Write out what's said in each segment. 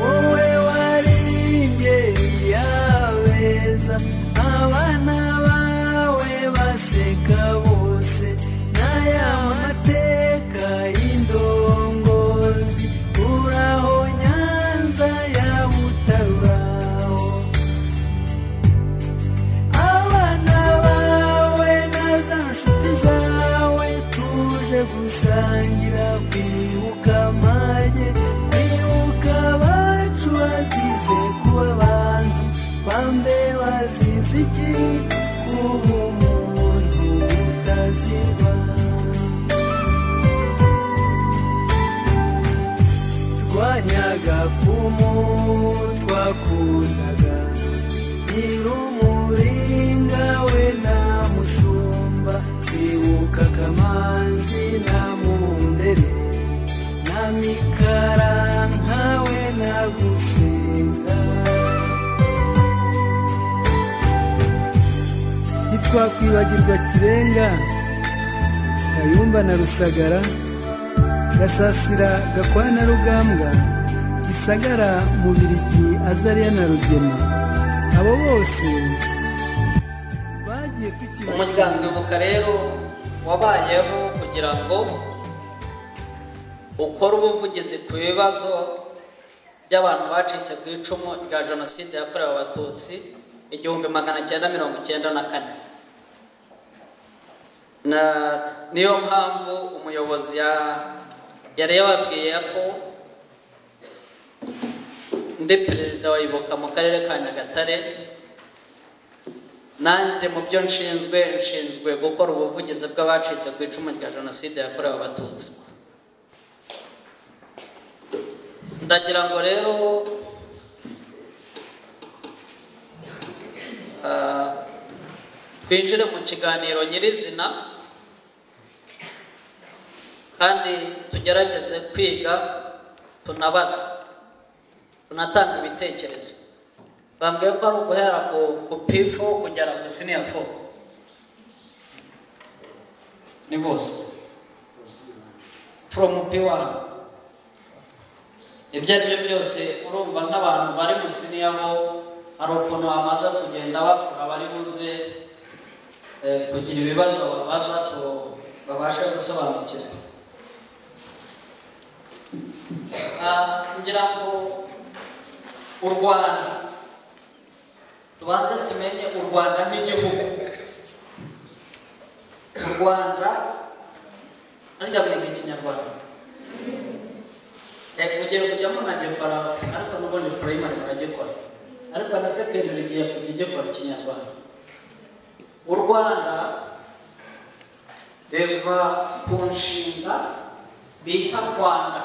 wowe warimbye yabeza abana bawe baseka bose n'aya mateka y'indongozi uraho nyanza ya butaraho abana bawe na za nshuti zawe tuje gusangira kwibuka amage kwibuka abacu bazize kuba abantu bambe bazize iki kuba umuntu utaziba twanyaga ku mu twakundaga nyir'umuringa we na mushumba twibuka kamanzi na mundere na mikaranka we na gusenga ntitwakwibagirwa kirenga kayumba na rusagara gasasira gakwana rugambwa gisagara mubirigi azariya na rugema abo bose bagiye umuryango tukibagira ibuka rero wabayeho kugira ngo ukore ubuvugizi ku bibazo by'abantu bacitse ku icumu rya jenoside yakorewe abatutsi igihumbi magana cyenda mirongo icyenda na kane Na- niyo mpamvu umuyobozi ya- yari yababwiye ko ndi perezida wa ibuka mu karere ka nyagatare nanjye mu byo nshinzwe nshinzwe gukora ubuvugizi bw'abacitse ku icumu rya jenoside yakorewe abatutsi ndagira ngo rero ah, twinjire mu kiganiro nyirizina kandi tugerageze kwiga tunabaze tunatanga ibitekerezo bambwiye ko ari uguhera ku, ku pifu kugera ku siniya fo ni bose foromu pi wani ibyo ari byo byose urumva nk'abantu bari mu siniya bo hari ukuntu bamaze kugenda bakura bari buze eh, kugira ibibazo babaza ngo babashe gusobanukirwa Ah, ngira ngo u rwanda tubanze tumenye u rwanda nk'igihugu u rwanda ariko biga ikinyarwanda Eh, mugiye kujya munagikora ariko n'ubundi primary muragikora ariko na secondary igiye kujya igikora ikinyarwanda u rwanda biva ku nshinga bita rwanda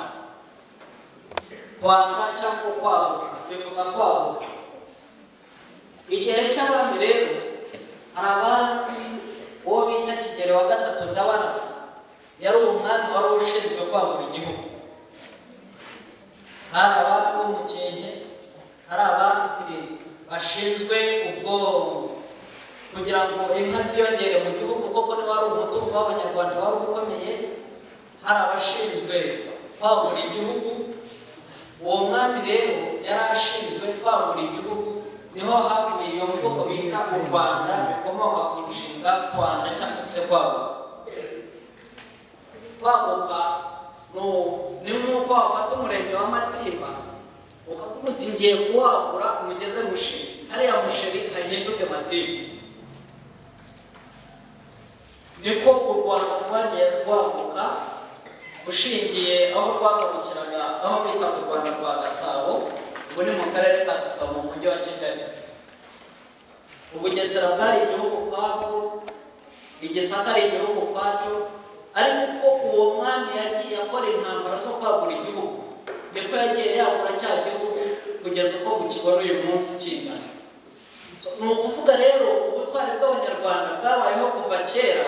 rwanda cyangwa kwaguka bivuga kwaguka igihe cy'abami rero hari abami uwo bita kigeli wa gatatu ndabarasa yari umwami wari ushinzwe kwagura igihugu hari abami bo mu kinge hari abandi bashinzwe ubwonko kugira ngo inka ziyongere mu gihugu koko niba ari umutungo w'abanyarwanda wari ukomeye hari abashinzwe kwagura igihugu uwo mwami rero yari ashinzwe kwagura igihugu niho havuye iyo mvugo bita u rwanda bikomoka ku nshinga rwanda cyangwa se kwagura kwaguka ni ni nk'uko wafata umurenge wa matiba ukavuga uti ngiye kuwagura umugeze musheri hariya musheri hahinduke matiba niko u rwanda rwagiye rwaguka ushingiye aho rwagarukiraga aho bita u rwanda rwa gasabo ubu ni mu karere ka gasabo mu mujyi wa kigali ubugesera bwari igihugu kwabwo igisaka ari igihugu kwacyo ariko uko uwo mwami yagiye akora intambara zo kwagura igihugu niko yagiye yagura cya gihugu kugeza uko mu kigo n'uyu munsi kingana So, ni ukuvuga rero ubutwari bw'abanyarwanda bwabayeho kuva kera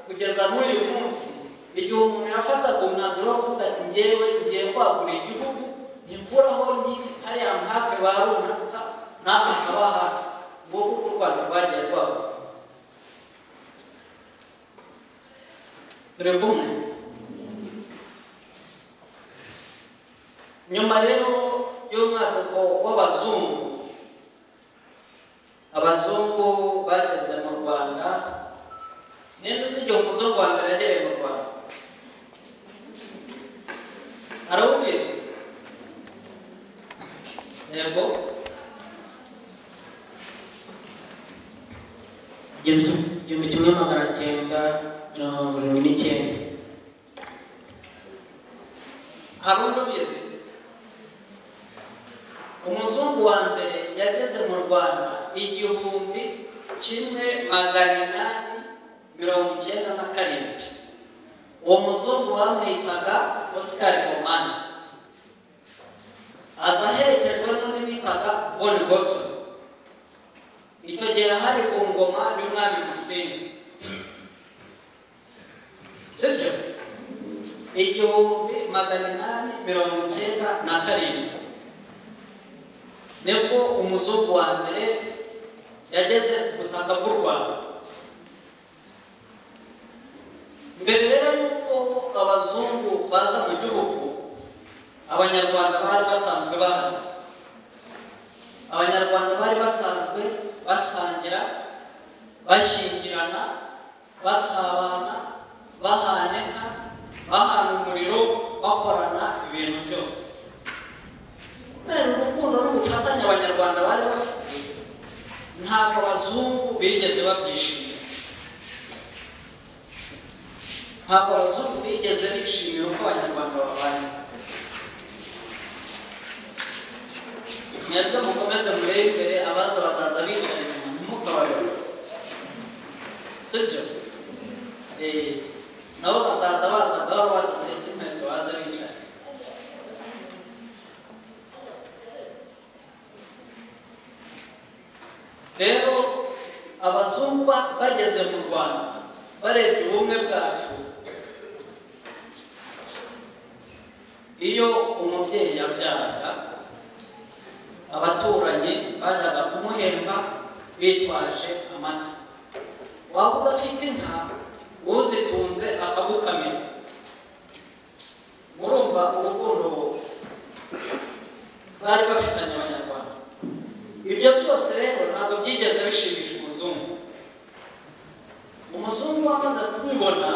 kugeza n'uyu munsi igihe umuntu yafataga umwanzuro wo kuvuga ati ngewe ngiye kwagura igihugu nkuraho nyine hariya mpake barunaruka nawe ukabaha ngo kuko u rwanda rwagiye rwabo turi kumwe nyuma rero y'umwaduko w'abazungu abazungu bageze mu rwanda ninde uzi igihe umuzungu wa mbere yagereye mu rwanda arawubizi yego igihumbi kimwe magana cyenda mirongo irindwi n'icyenda hari undi ubizi umuzungu wa mbere yageze mu rwanda igihumbi kimwe magana inani mirongo icyenda na karindwi uwo muzungu bamwitaga oscar momani aza aherekejwe n'undi bitaga boni gotso icyo gihe hari ku ngoma y'umwami musinga sibyo igihumbi magana inani mirongo icyenda na karindwi nibwo umuzungu wa mbere yageze ku butaka bw'u rwanda mbere rero y'uko abazungu baza mu gihugu abanyarwanda bari basanzwe bahari abanyarwanda bari basanzwe basangira bashyingirana basabana bahana inka bahana umuriro bakorana ibintu byose kubera urukundo n'ubufatanye abanyarwanda bari bafite ntabwo abazungu bigeze babyishimira ntabwo abazungu bigeze bishimira uko abanyarwanda babanye mwebwe mukomeze murebe imbere abaza bazaza bicaye inyuma ntimukabarebe sibyo nabo bazaza baza gahoro badasenda inkweto baze bicaye rero abazungu bageze mu rwanda barebye ubumwe bwacu iyo umubyeyi yabyaraga abaturanyi bajyaga kumuhemba bitwaje amata waba udafite inka uzitunze akagukamira urumva urukundo bari bafitanye abanyarwanda ibyo byose rero ntabwo byigeze bishimisha umuzungu umuzungu wamaze kubibona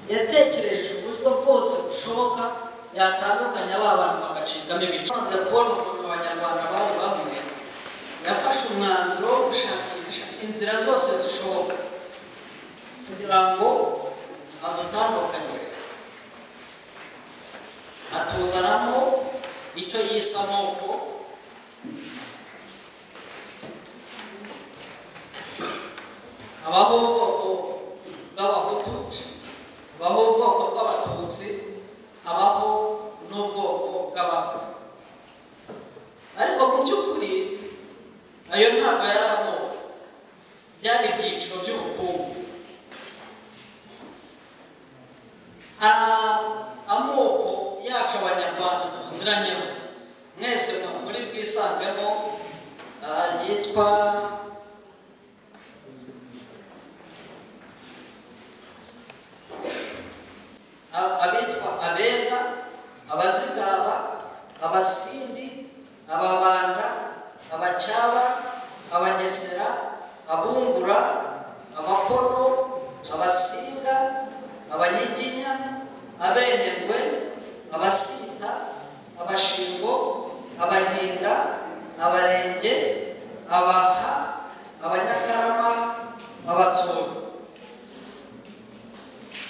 yatekereje uburyo bwose bushoboka yatandukanya ba bantu bagacikamo ibice maze kubona ukuntu abanyarwanda bari bamwe yafashe umwanzuro wo gushakisha inzira zose zishoboka kugira ngo adutandukanye atuzanamo icyo yise amoko habaho ubwoko bw'abahutu habaho ubwoko bw'abatutsi habaho n'ubwoko bw'abatwa ariko mu by'ukuri ayo ntabwo yari amoko byari ibyiciro by'ubukungu hari amoko yacu abanyarwanda tuziranyeho mwese muri bwisangemo yitwa abitwa abega abazigaba abasindi ababanda abacyaba abangesera abungura abakono abasinga abanyiginya abenengwe abasita abashingo abahinda abarenge abaha abanyakarama abatsoro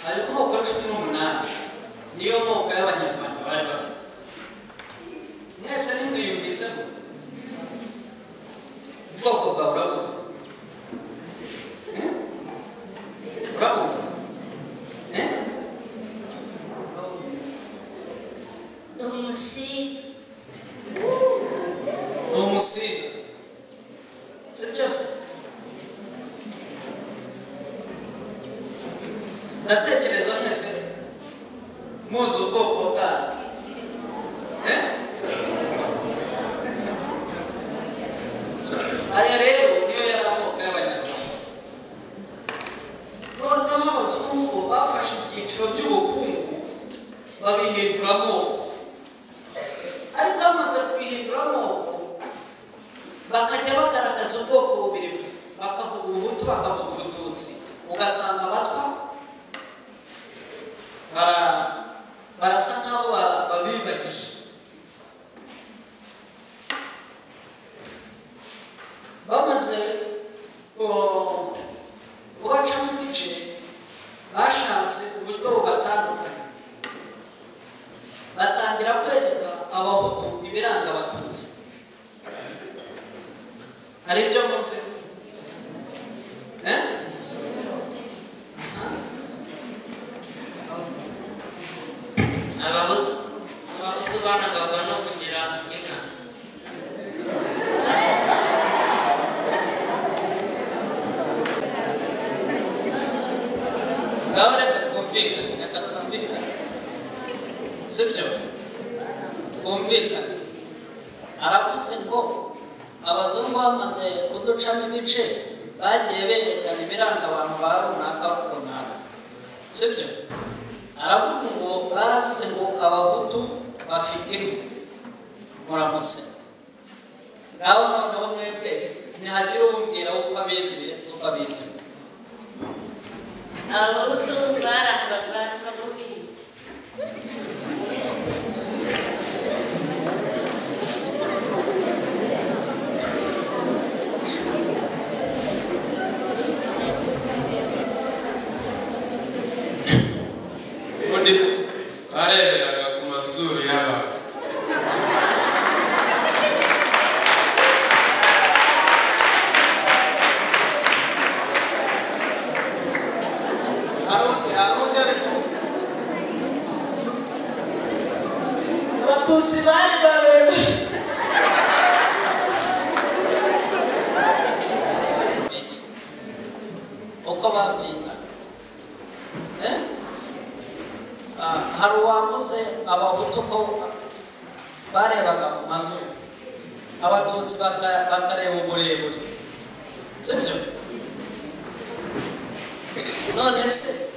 ayo moko cumi n'umunani niyo moko y'abanyarwanda bari bafite mwese ntimwiyumvisemo ubwoko bwawe urabuze Eh? urabuze Eh? umusiga ni umusinga si byose ndatekereza mwese muzi ubwoko bwayo Eh? kubihindura amoko ariko bamaze kubihindura amoko bakajya bagaragaza ubwoko bubiri gusa bakavuga ubuhutu bakavuga ubututsi ugasanga abatwa bara- barasa nk'aho ba- babibagije bamaze ku- kubacamo ibice bashatse uburyo bubatandukanya batangira kwereka abahutu ibiranga abatutsi hari ibyo muzi Eh? abahutu abahutu barangwaga no kugira inka ngaho reka twumvikane reka twumvikane sibyo twumvikane aravuze ngo abazungu bamaze kuducamo ibice bagiye berekana ibiranga abantu ba runaka runaka sibyo aravuga ngo baravuze ngo abahutu bafite inka muramutse nawe noneho mwebwe ntihagire uwumbwira uko abizi uko abizi abahutu barangwaga no guhinga ubundi bareberaga ku mazuru y'abantu arundi arundi ariko abatutsi bari babiri mbese uko babyita Eh? Ah, hari uwavuze abahutu ko barebaga ku mazuru abatutsi baka- bakareba uburebure sibyo none se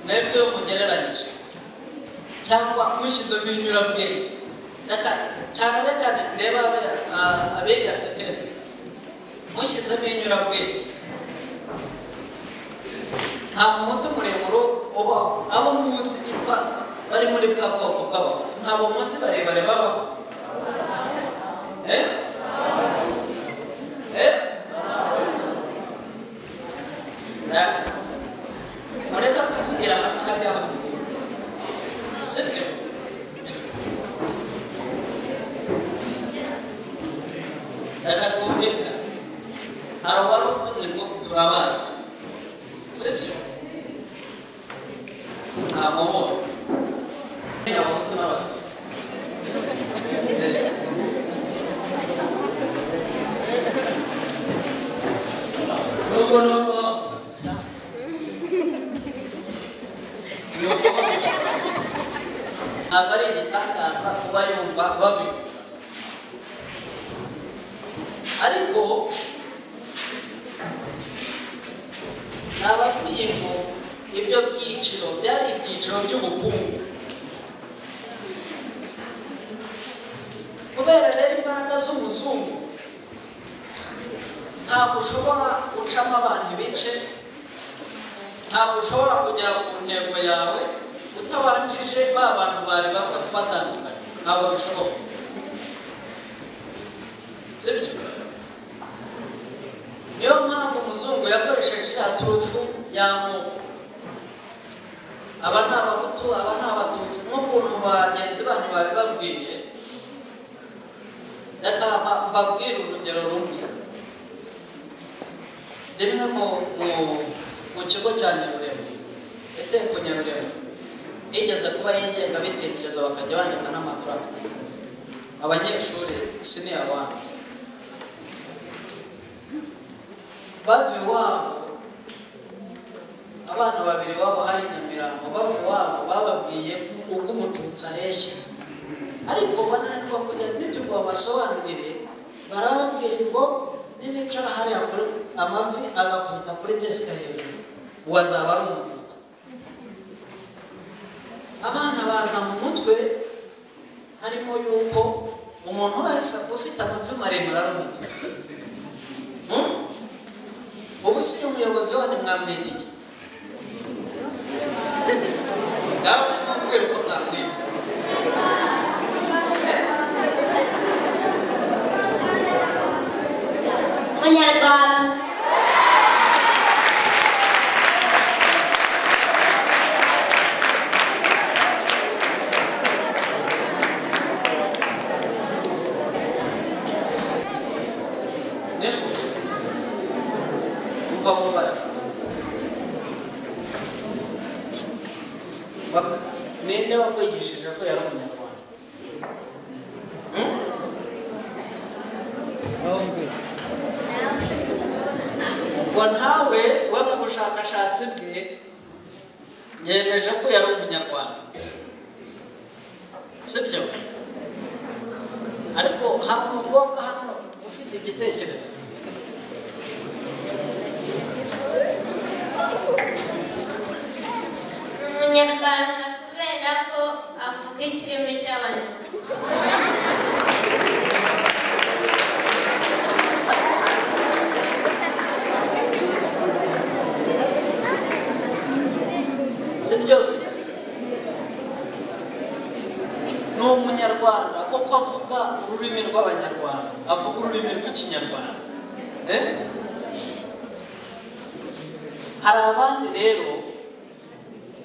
mwebwe iyo mugereranyije cyangwa mushyizemo inyurabwenge reka cyane reka ndeba abe- ah, abiga sekere mushyizemo inyurabwenge nta muhutu muremure ubaho abo muzi bitwa bari muri bwa bwoko bw'abahutu ntabwo munsi barebare babaho eh eh Na- mureka kuvugira hamwe hariya sibyo reka twumvikane hari uwari uvuze ngo turabazi sibyo nta muhoro abahutu n'abatutsi nubwo nubwo ni ukuvuga gusa ntabwo ari igitangaza kuba yumva babivuga ariko nababwiye ngo ibyo byiciro byari ibyiciro by'ubukungu kubera rero imbaraga z'umuzungu ntabwo ushobora gucamo abantu ibice ntabwo ushobora kugera ku ntego yawe utabanjije ba bantu bari bapfa batandukanye ntabwo bishoboka sibyo niyo mpamvu umuzungu yakoresheje iriya turufu y'amoko aba ni abahutu aba ni abatutsi nk'ukuntu bagenzi banyu babibabwiye reka mba- mbabwire urugero rumwe rimwe mu mu- mu kigo cya nyarurembo itegeko nyarurembo yigeze kuba y'ingengabitekerezo bakajya bandika n'amaturagita abanyeshuri siniya wani bava iwabo abana babiri babo hari nyamirambo bava iwabo bababwiye uko umututsi areshya ariko bananirwa kugira ibyo ngo babasobanurire barababwira ngo nibicara hariya kuri amavi agakubita kuri desika hejuru uwo azaba ari umututsi abana baza mu mutwe harimo yuko umuntu wese ufite amavi maremare ari umututsi Hmm? ubu si umuyobozi wanyu mwamwita iki nawe nimubwire uko mwamwita munyarwanda umva mubaze Wa- ninde wakwigishije ko yari umunyarwanda Hmm? ngo ntawe we mu bushakashatsi bwe yemeje ko yari umunyarwanda sibyo ariko hari umukobwa hano ufite igitekerezo ni umunyarwanda kubera ko avuga ikirimi cy'abanyarwanda si byose ni umunyarwanda kuko avuga ururimi rw'abanyarwanda avuga ururimi rw'ikinyarwanda Eh? hari abandi rero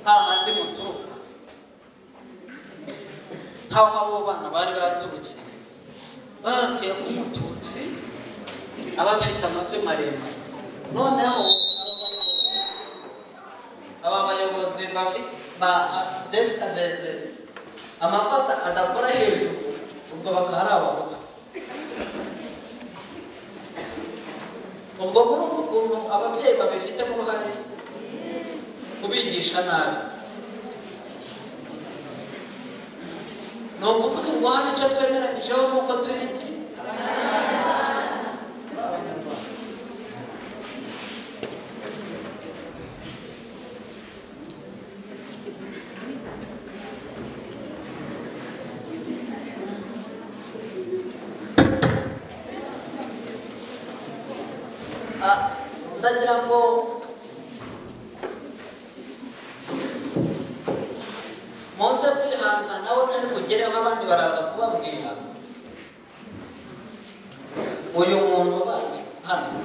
hahandi muturuka nk'aho abo bana bari baturutse bababwiye ko umututsi aba afite amavi maremare noneho abo bantu aba bayobozi bafite ba desika zeze amapata adakora hejuru ubwo bakaba ari abahutu ubwo murumva ukuntu ababyeyi babifitemo uruhare kubigisha nabi ni ukuvuga ngo hano icyo twemeranyijeho ni uko turi abanyarwanda Ah, ndagira ngo muze kwihangana we ntari bugereho abandi baraza kubabwira uyu muntu ubanza hano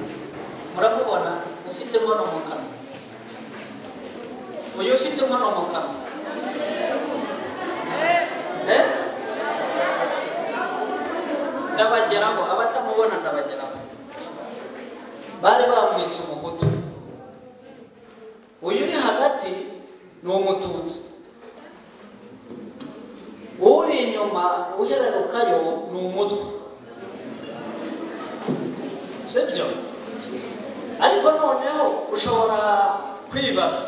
muramubona ufite inkono mu kanwa uyu ufite inkono mu kanwa Eh? ndabageraho abatamubona ndabageraho bari bamwise umuhutu uyu uri hagati ni umututsi uri inyuma uherarukayo ni umutwe sibyo ariko noneho ushobora kwibaza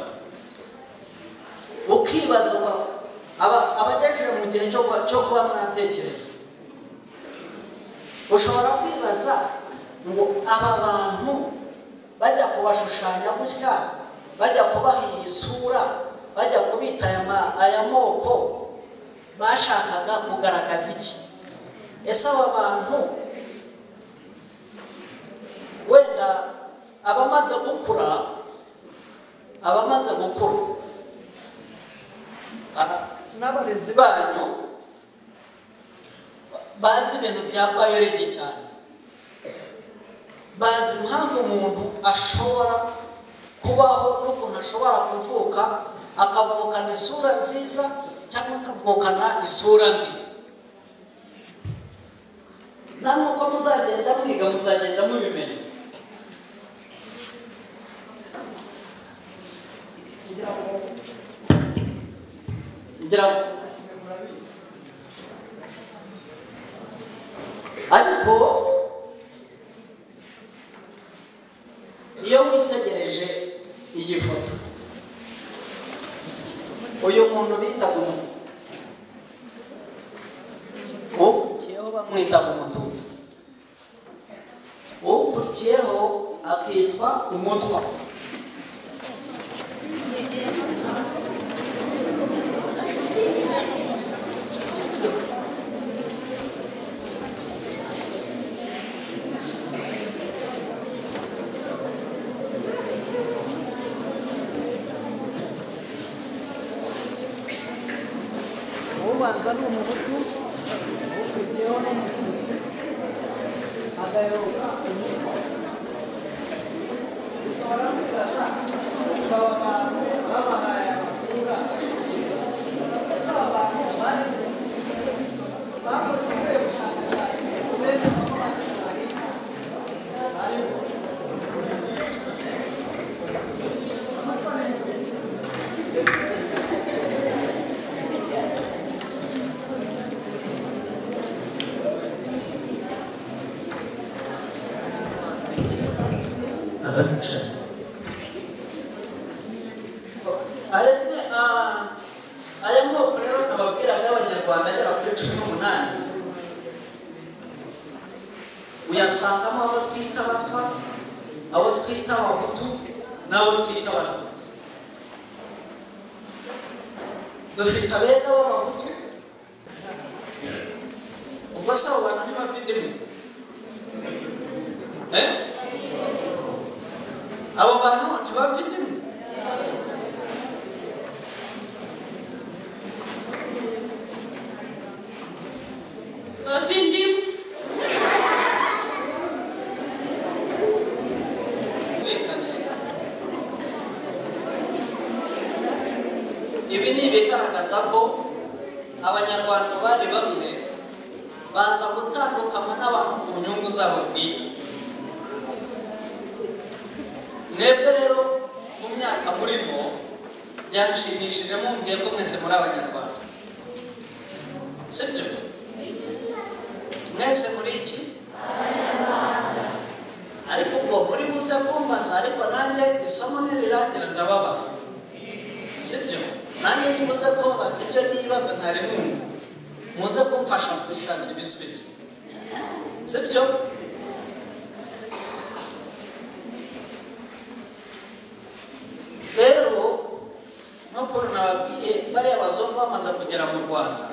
ukibaza aba- abagejeje mu gihe cyo kuba- cyo kuba mwatekereza ushobora kwibaza ngo aba bantu bajya kubashushanya gutya bajya kubaha iyi sura bajya kubita aya ma- aya moko bashakaga kugaragaza iki ese aba bantu wenda abamaze gukura abamaze gukura ah, n'abarezi banyu bazi ibintu bya bayorege cyane bazi impamvu umuntu ashobora kubaho n'ukuntu ashobora kuvuka akavukana isura nziza cyangwa akavukana isura mbi namwe uko muzagenda mwiga muzagenda mubimenya ngira ngo ngira ngo ariko iyo witegereje iyi foto uyu muntu bitaga umuntu ukurikiyeho bamwitaga umututsi ukurikiyeho akitwa umutwa ubanza ari umuhutu ukurikiyeho ni umututsi agaheruka umutwa ukaba abantu babahaye amasura ese aba bantu bari bakoze ubuhe bushakashatsi ku bemeza ko basinari ariko aya ni- ah, aya moko rero nababwiraga y'abanyarwanda agera kuri cumi n'umunani uyasangamo abo twita abatwa abo twita abahutu n'abo twita abatutsi dufite abega b'abahutu ubwo se abo bantu ntibafite imwe Eh? abo bantu ntibafite imwe Bavindimo. ibi ni ibigaragaza ko abanyarwanda bari bamwe baza gutandukanywa n'abantu ku nyungu zabo bwite mwebwe rero mu myaka murimo byanshimishije mumbwiye ko mwese muri abanyarwanda sibyo mwese muri iki ariko ubwo uri buze kumbaza ariko nanjye isomo nirirangira ndababaza sibyo nanjye ntibuze kumbaza ibyo nibaza ntari mwumva muze kumfasha kubishakira ibisubizo sibyo rero nk'ukuntu nababwiye bariya bazungu bamaze kugera mu rwanda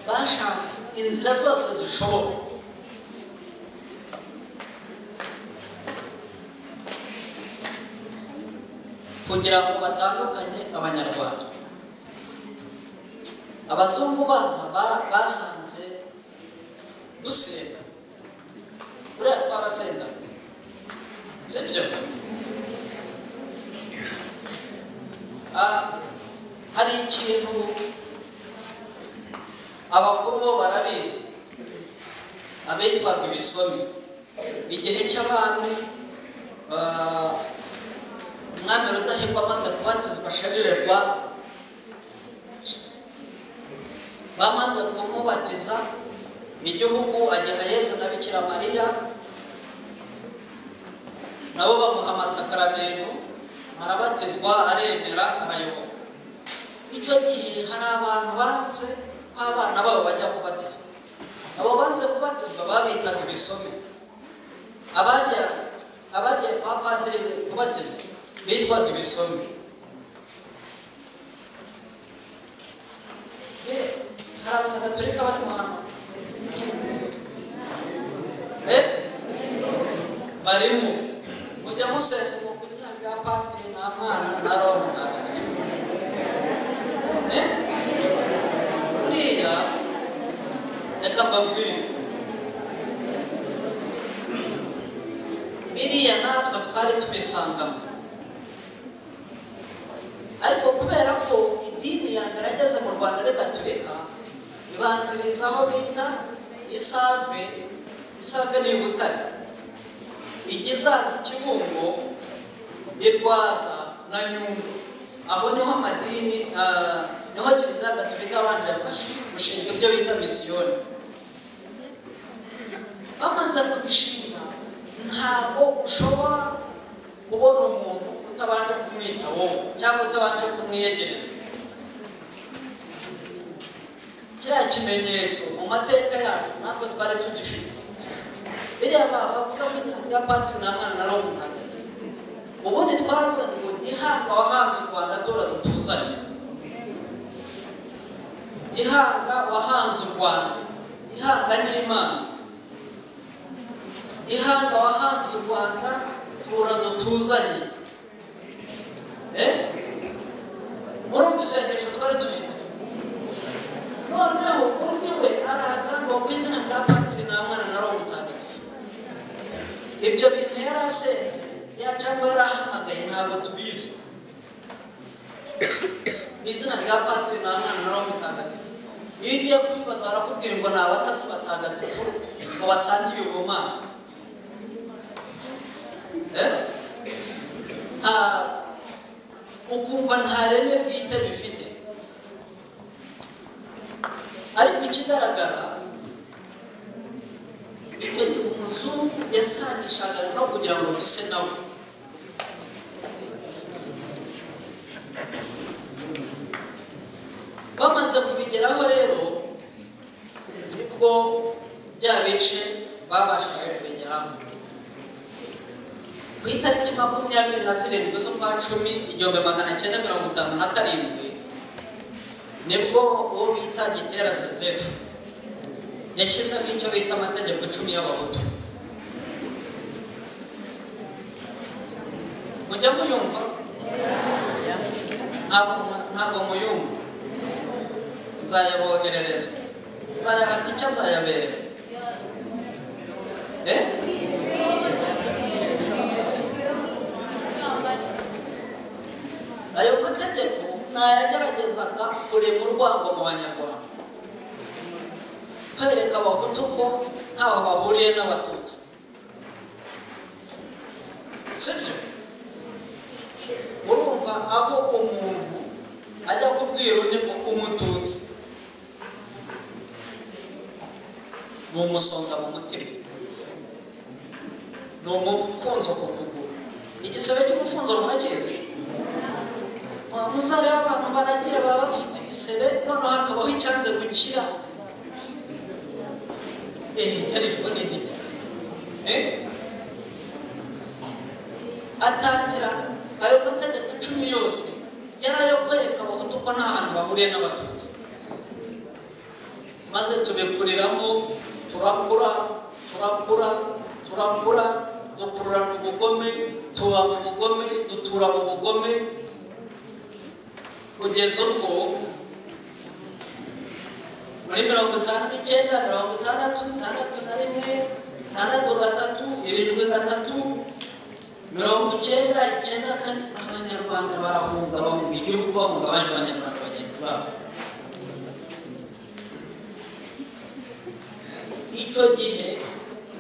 bashatse inzira zose zishoboka kugira ngo batandukanye abanyarwanda abazungu baza ba- basanze dusenga buriya twarasenga sibyo Ah, hari ikintu abakuru bo barabizi abitwaga ibisomi igihe cy'abami ah, umwami rudahigwa amaze kubatizwa sharirerwa bamaze kumubatiza igihugu agena yezu na bikira mariya nabo bamuha amasakaramentu arabatizwa aremera arayoboka icyo gihe hari abantu banze ko abana babo bajya kubatizwa abo banze kubatizwa babitaga ibisome abajya abagiye kwa padiri kubatizwa bitwaga ibisome Eh, hari abanyagatolika bari mu hano Eh? barimo mujya musenga ngo ku izina rya padiri nta mwana na roho mutagatifu Eh? buriya reka mbabwire biriya natwe twari tubisangamo ariko kubera ko idini ya mbere ageze mu rwanda ari gaturika ibanziriza aho bita isave isave ni ibutare igisaza kibungo irwaza na nyundo aho niho amadini ah, niho kiliziya gaturika abanje gushinga ibyo bita misiyoni bamaze kubishinga ntabwo ushobora kubona umuntu utabanje kumwita wowe cyangwa utabanje kumwiyegereza kiriya kimenyetso mu mateka yacu natwe twari tugifite biriya ba- bavuga mu izina rya patiri nta mwana na roho mutagatifu ubundi twaravuga ngo gihanga wahanze u rwanda tora dutuzanye gihanga wahanze u rwanda gihanga n'imana ihanga wahanze u rwanda tura dutuzanye Eh? urumva isengesho twari dufite ariko ku izina rya patiri nta mwana na roho mutagatifu ibyo bintu yari asenze ya cyangwa yari ahamagaye ntabwo tubizi mu izina rya patiri nta mwana na roho mutagatifu iyo ugiye kubibaza barakubwira ngo ni abatatu batagatifu ngo basangiye ubumana Eh? Ah, ukumva nta reme bwite bifite ariko ikigaragara ibyo ni umuzungu yasanishaga no kugira ngo bise nawe bamaze kubigeraho rero nibwo bya bice babashije kubigeraho ku itariki makumyabiri na zirindwi z'ukwa cumi igihumbi magana cyenda mirongo itanu na karindwi nibwo uwo bita gitera joseph yashyizeho icyo bita amategeko icumi y'abahutu mujya muyumva ntabwo ntabwo muyumva nzayaboherereza nzayahata icyo azayabereye eh? ayo mategeko nayageragezaga kurema urwango mu banyarwanda kwereka abahutu ko ntaho bahuriye n'abatutsi sibyo urumva aho umuntu ajya kubwira undi ngo umututsi ni umusonga mu mutima ni umufunzo ku kuguru igisebe cy'umufunzo murakizi wa musore w'abantu baragira baba bafite ibisebe noneho hakabaho icyanze gukira ehe yarishwe n'igihe Eh? atangira ayo mategeko icumi yose yari ayo kwereka abahutu ko nta hantu bahuriye n'abatutsi maze tubikuriramo turakura turakura turakura dukurura mu bugome tuba mu bugome dutura mu bugome kugeza ubwo muri mirongo itanu n'icyenda mirongo itandatu itandatu na rimwe itandatu gatatu irindwi gatatu mirongo icyenda icyenda kane abanyarwanda barahunga bahunga igihugu bahunga abandi banyarwanda bagenzi babo icyo gihe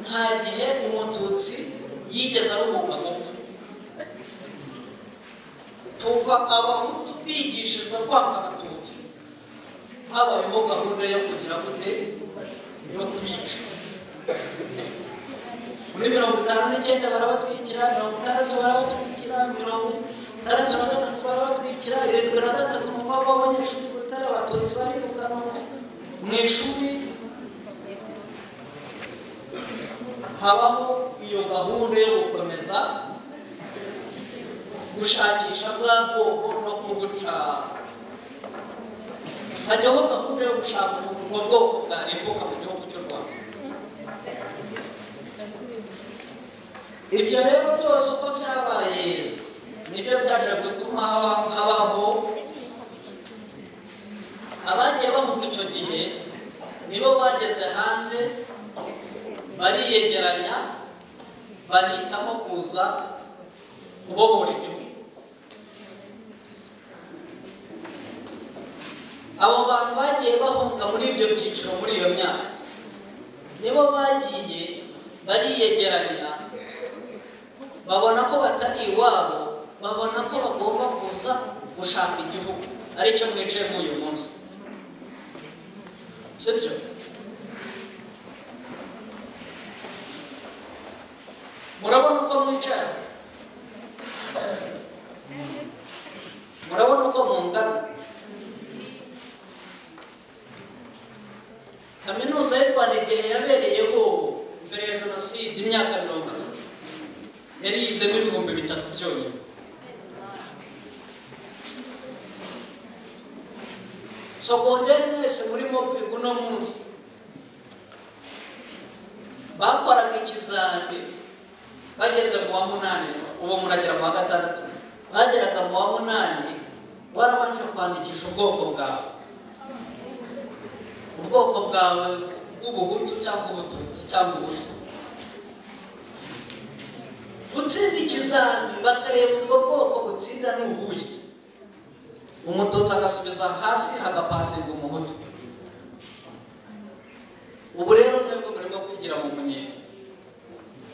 nta gihe umututsi yigeze aruhuka gupfa tuva abahutu bigishijwe kwanga abatutsi habayeho gahunda yo kugira gute yo kubica muri mirongo itanu n'icyenda barabatwikira mirongo itandatu barabatwikira mirongo itandatu na gatatu barabatwikira irindwi na gatatu umubabo w'abanyeshuri batari abatutsi barirukanwe mu ishuri habaho iyo gahunda yo gukomeza gushakisha bwa bwoko no kubuca hajyaho gahunda yo gushaka ubwo bwoko bwarimbuka mu gihugu cy'u rwanda ibyo rero byose uko byabaye nibyo byaje gutuma haba- habaho abagiye bahunga icyo gihe nibo bageze hanze bariyegeranya bahitamo kuza kubohora igihugu abo bantu bagiye bahunga muri ibyo byiciro muri iyo myaka nibo bagiye bariyegeranya babona ko batari iwabo babona ko bagomba kuza gushaka igihugu aricyo mwicaye muri uyu munsi sibyo murabona uko mwicara murabona uko mungana kaminuza y'u rwanda igihe yabereyeho mbere ya jenoside imyaka mirongo itatu yari yizemo ibihumbi bitatu byonyine sogonderi mwese murimo kwiga uno munsi bakoraga ikizami bageze mu wa munani ubu muragera mu wa gatandatu bageraga mu wa munani warabanje kwandikisha ubwoko bwawe ubwoko bwawe bw'ubuhutu cyangwa ubututsi cyangwa ubutwa gutsinda ikizami bakareba ubwo bwoko butsinda n'ubuye umututsi agasubiza hasi hagapasinga umuhutu ubu rero mwebwe murimo kwigira mu munyenga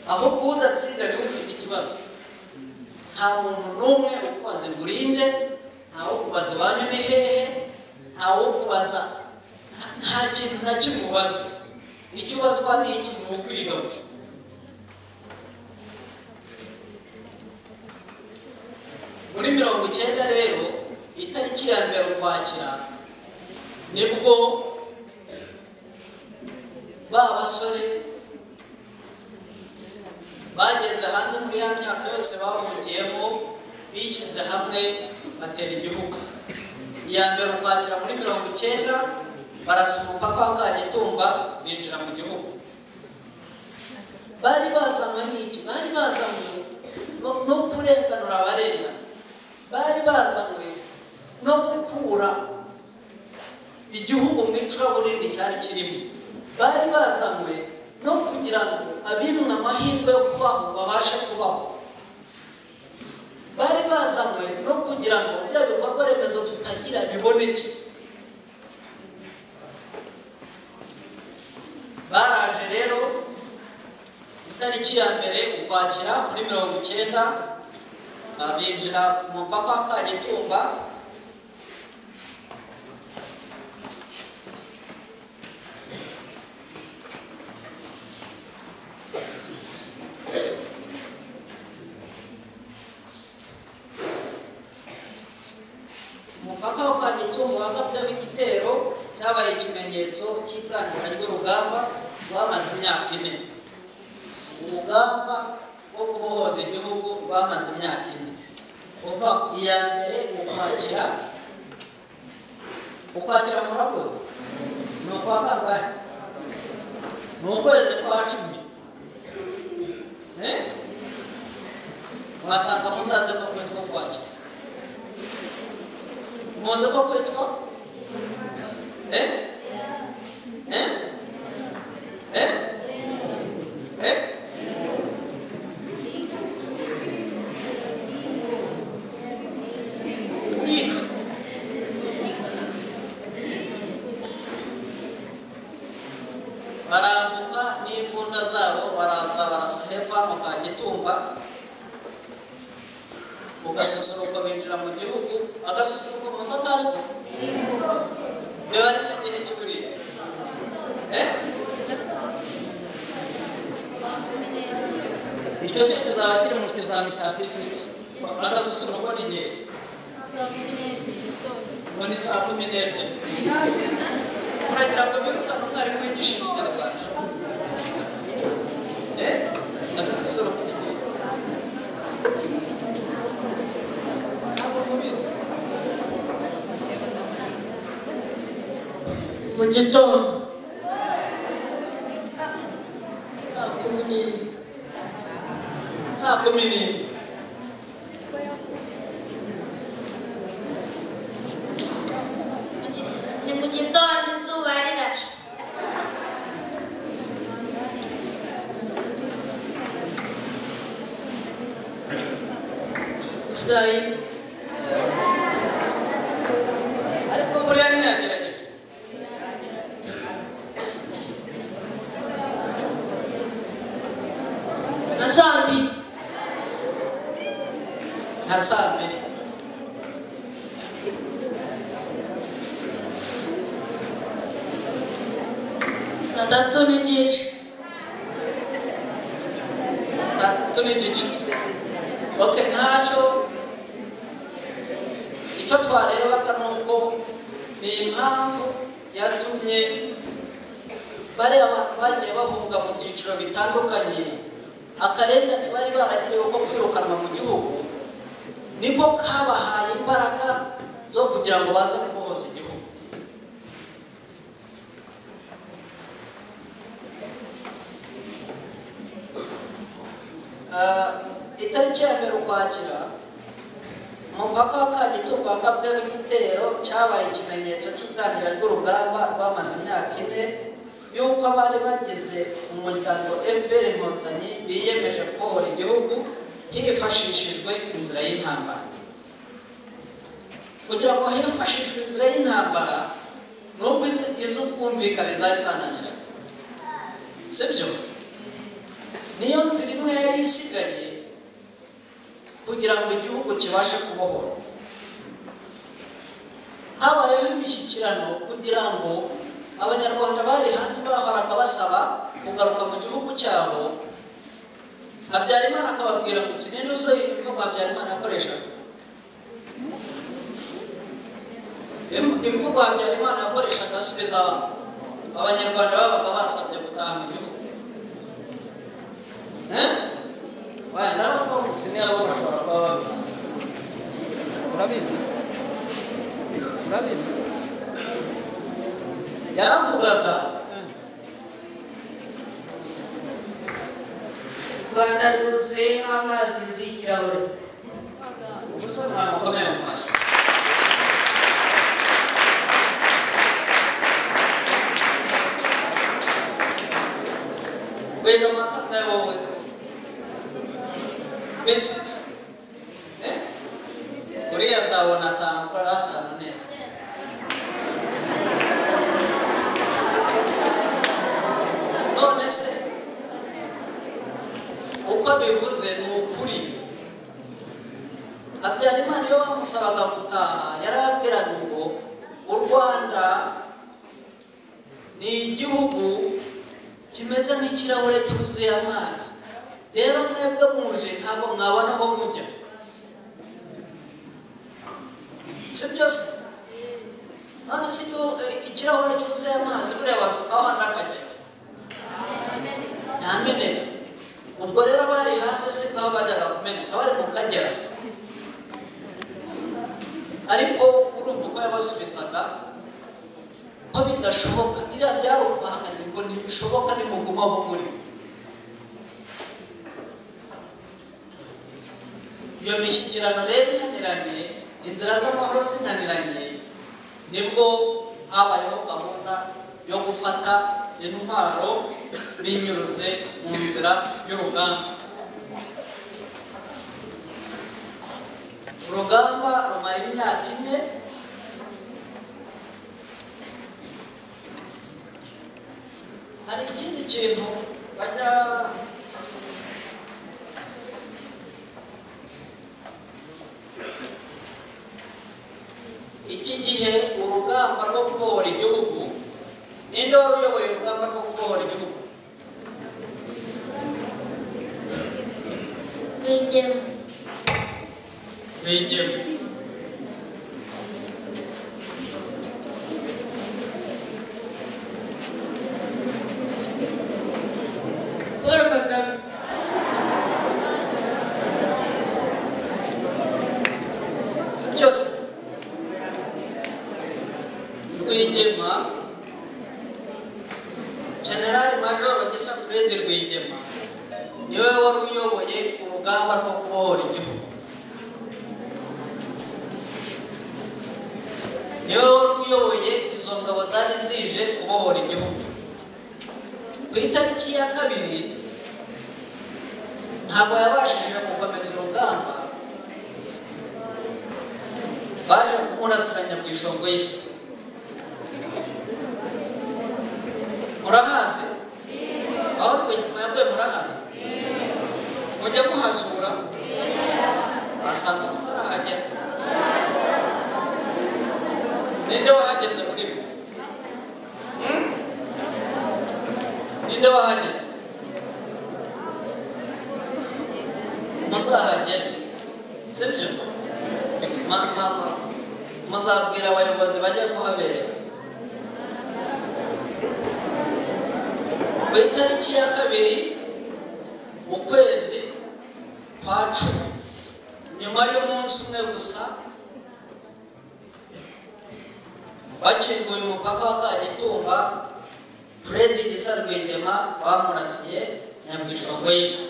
ahubwo udatsinda niwe ufite ikibazo nta muntu n'umwe ukubaza ingurinde ntawe ukubaza iwanyu ni hehe ntawe ukubaza nta- nta kintu na kimwe ubazwa icyo ubazwa ni iki ni ukwiga gusa muri mirongo icyenda rero itariki ya mbere ukwakira nibwo ba basore bageze hanze muri ya myaka yose bahungiyemo bishyize hamwe batera igihugu iya mbere ukwakira muri mirongo icyenda barasuhuka kwa kagitumba binjira mu gihugu bari bazanywe n'iki bari bazanywe no no kurenganura abarenga bari bazanywe no gukura igihugu mu icuraburindi cyari kirimo bari bazanywe no kugira ngo abimwe amahirwe yo kubaho babashe kubaho bari bazanywe no kugira ngo bya bikorwa remezo tutagira biboneke baraje rero itariki ya mbere ukwakira muri mirongo icyenda ah, binjira ku mupaka wa kagitumba umupaka wo kwa Gitungu wagabweho igitero cyabaye ikimenyetso cy'itangira ry'urugamba rwamaze imyaka ine urugamba rwo kubohoza igihugu rwamaze imyaka ine kuva ku iya mbere ukwakira ukwakira murakoze ni ukwa kangahe ni ukwezi kwa cumi Eh? mwasanga mutazi ko kwitwa ukwakira muzi ko kwitwa eh eh eh eh Nika. barambuka n'imbunda zabo baraza barasa hepfo hano kwa gitumba ugasusuruko binjira mu gihugu agasusuruko musa kariko biba ari igihe cy'uburire Eh? icyo cyo kizaba kiri mu kizami cya pisisi agasusuruko ni igihe ki? ngo ni saa kumi n'ebyiri uragira ngo birukane umwarimu wigisha ikinyarwanda Eh? agasusuruko ni igihe ki? ntabwo mubizi mu gitondo saa kumi n'imwe saa kumi n'imwe Ni mu gitondo izuba rirashe. saa yine ariko buriya ntiyagerageje na saa mbiri nka saa mbiri saa tatu n'igice saa tatu n'igice oke ntacyo icyo twarebaga ni uko ni impamvu yatumye bariya bantu bagiye bahunga mu byiciro bitandukanye akarengane bari baragiriwe ko kwirukanwa mu gihugu niko kabahaye imbaraga zo kugira ngo baze kubohoza igihugu Ah, itariki ya mbere ukwakira umupaka wa kagitumba wagabweho igitero cyabaye ikimenyetso cy'itangira ry'urugamba rwamaze imyaka ine y'uko abari bagize umuryango fpr inkotanyi biyemeje kubohora igihugu hifashishijwe inzira y'intambara kugira ngo hifashishwe inzira y'intambara nubwo izi- iz'ubwumvikane zari zananiranye si byo niyo nzira imwe yari isigaye kugira ngo igihugu kibashe kubohora habayeho imishyikirano kugira ngo abanyarwanda bari hanze bahoraga basaba kugaruka mu gihugu cyabo habyarimana akababwira ngo kinini usohoye imvugo habyarimana yakoreshaga Im- imvugo habyarimana yakoreshaga asubiza abanyarwanda babaga basabye gutaha mu gihugu Eh? Waya, n'abasaba umusinzi nabo bashobora kuba babizi urabizi urabizi yaravugaga rwanda rwuzuye nk'amazi yuzuye ikirahure ubusa ntabwo ukomeye mu mashyi wiga amafaranga wowe bizinesi uriya azabona atanu akorera atanu neza none se uko bivuze ni ukuri habyarimana iyo bamusabaga gutaha yarababwiraga ngo u rwanda ni igihugu kimeze nk'ikirahure cyuzuye amazi rero mwebwe muje ntabwo mwabona aho mujya si byose none si ko eh, ikirahure cyuzuye amazi buriya wasukaho n'akajya ntameneka ubwo rero bari hanze si nk'aho bajyaga kumeneka bari mu kagera ariko urumva uko yabasubizaga ko bidashoboka iriya byari ukubahagarira ngo ntibishoboka nimuguma aho muri iyo mishyikirano rero inaniranye inzira z'amahoro zinaniranye nibwo habayeho gahunda yo gufata intwaro binyuze mu nzira y'urugamba urugamba rumara imyaka ine hari ikindi kintu bajya iki gihe urugamba rwo kubohora igihugu ninde wari uyoboye urugamba rwo kubohora igihugu Rwigema. Rwigema paul kagame si byose rwigema generali majoro gisa furedi rwigema niwe wari uyoboye urugamba rwo kubohora igihugu niwe wari uyoboye izo ngabo zari zije kubohora igihugu ku itariki ya kabiri ntabwo yabashije gukomeza urugamba baje kumurasiranya mu ishongo y'isi murahazi aho rwigema yaguye murahazi mujya muhasura wasanga mutarahagera ninde wahageze muri bo Hmm? ninde wahageze muzahagere sibyo mama muzabwira abayobozi bajya kuhaberera ku itariki ya kabiri mu kwezi kwa cumi nyuma y'umunsi umwe gusa bakinguye umupaka wa kagitumba furedi gisa rwigema bamurasiye nyamwishongo y'isi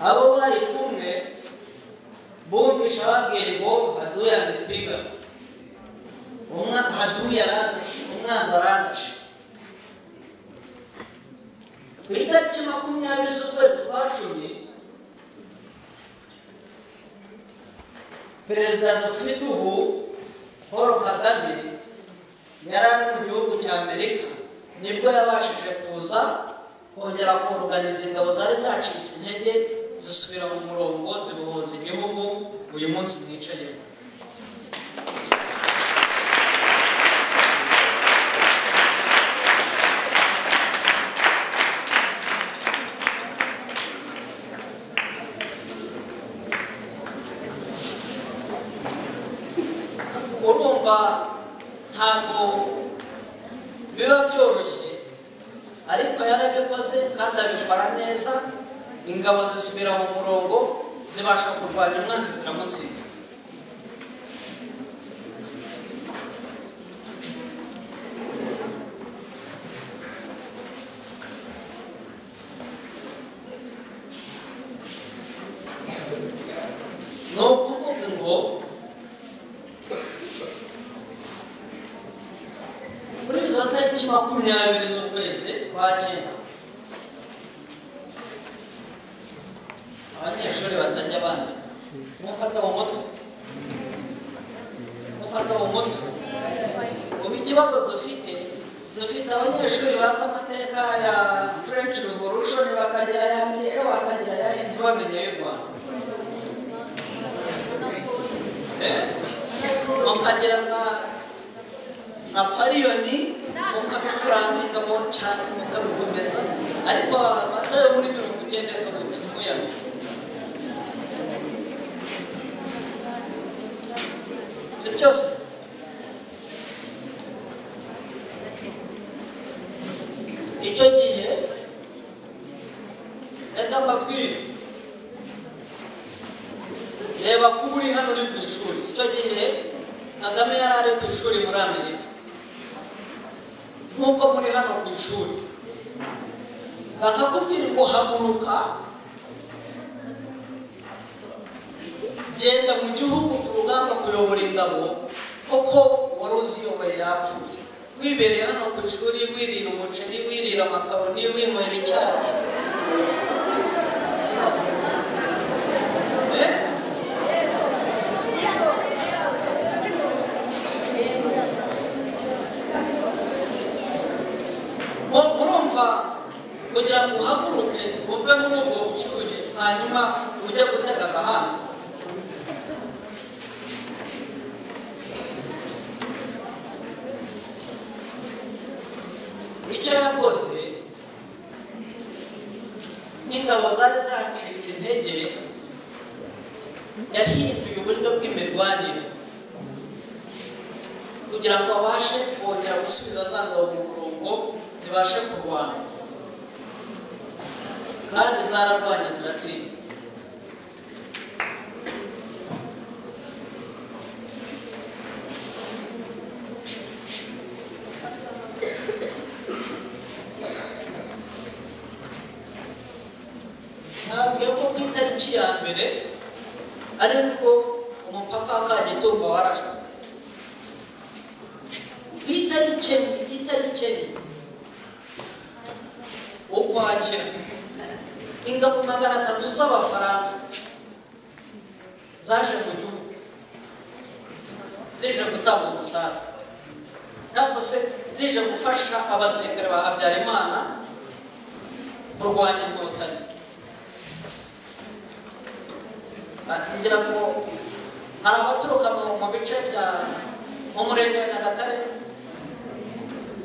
abo bari kumwe bumvisha babwira ngo haduya arabipiga umwe haduya arabipiga umwanzi arangije ku itariki makumyabiri z'ukwezi kwa cumi perezida dufite ubu paul kagame yari ari mu gihugu cya amerika nibwo yabashije kuza kongera kuruganiza ingabo zari zacitse intege zisubira mu murongo zibohoza igihugu uyu munsi mwicayemo urumva ntabwo biba byoroshye ariko yarabikoze kandi abikora neza ingabo zisubira mu murongo zibasha kurwanya umwanzi ziramutsinda ni ukuvuga ngo kuri izo tariki makumyabiri z'ukwezi kwa cyenda abanyeshuri batajya bandika mufata mu mutwe mufata mu mutwe ubu ikibazo dufite dufite abanyeshuri bazi amateka ya french revolution bakagira ya amerika bakagira ya ntibamenye y'u rwanda Eh? bakagira za apariyoni mukabikurambika mu cyane mukabigomeza ariko bazayo muri mirongo icyenda bakabimenya umuyaga si byose icyo gihe reka mbabwire reba kuba uri hano uri ku ishuri icyo gihe kagame yari ari ku ishuri muri amerika nk'uko muri hano ku ishuri bakakubwira ngo haguruka genda mu gihugu ku rugamba kuyobora ingabo kuko wari uziyoboye yapfuye wibereye hano ku ishuri wirira umuceri wirira amakaroni winywera icyayi Eh? Mu- murumva kugira ngo uhaguruke uve muri ubwo bushyuhe hanyuma ujye gutega agahanda icyo yakoze n'ingabo zari zacitse intege yahinduye uburyo bw'imirwanire kugira ngo abashe kongera gusubiza za ngabo mu murongo zibashe kurwana kandi zararwanye ziratsinda ntabwiye ko ku itariki ya mbere ari bwo umupaka wa kagitumba warashwe ku itariki enye itariki enye ukwakira ingabo magana atatu z'abafaransa zaje mu gihugu zije gutanga umusaza cyangwa se zije gufasha abasirikare ba habyarimana kurwanya inkotanyi Ah, ngira ngo hari abaturuka mu mu bice bya mu murenge wa nyagatare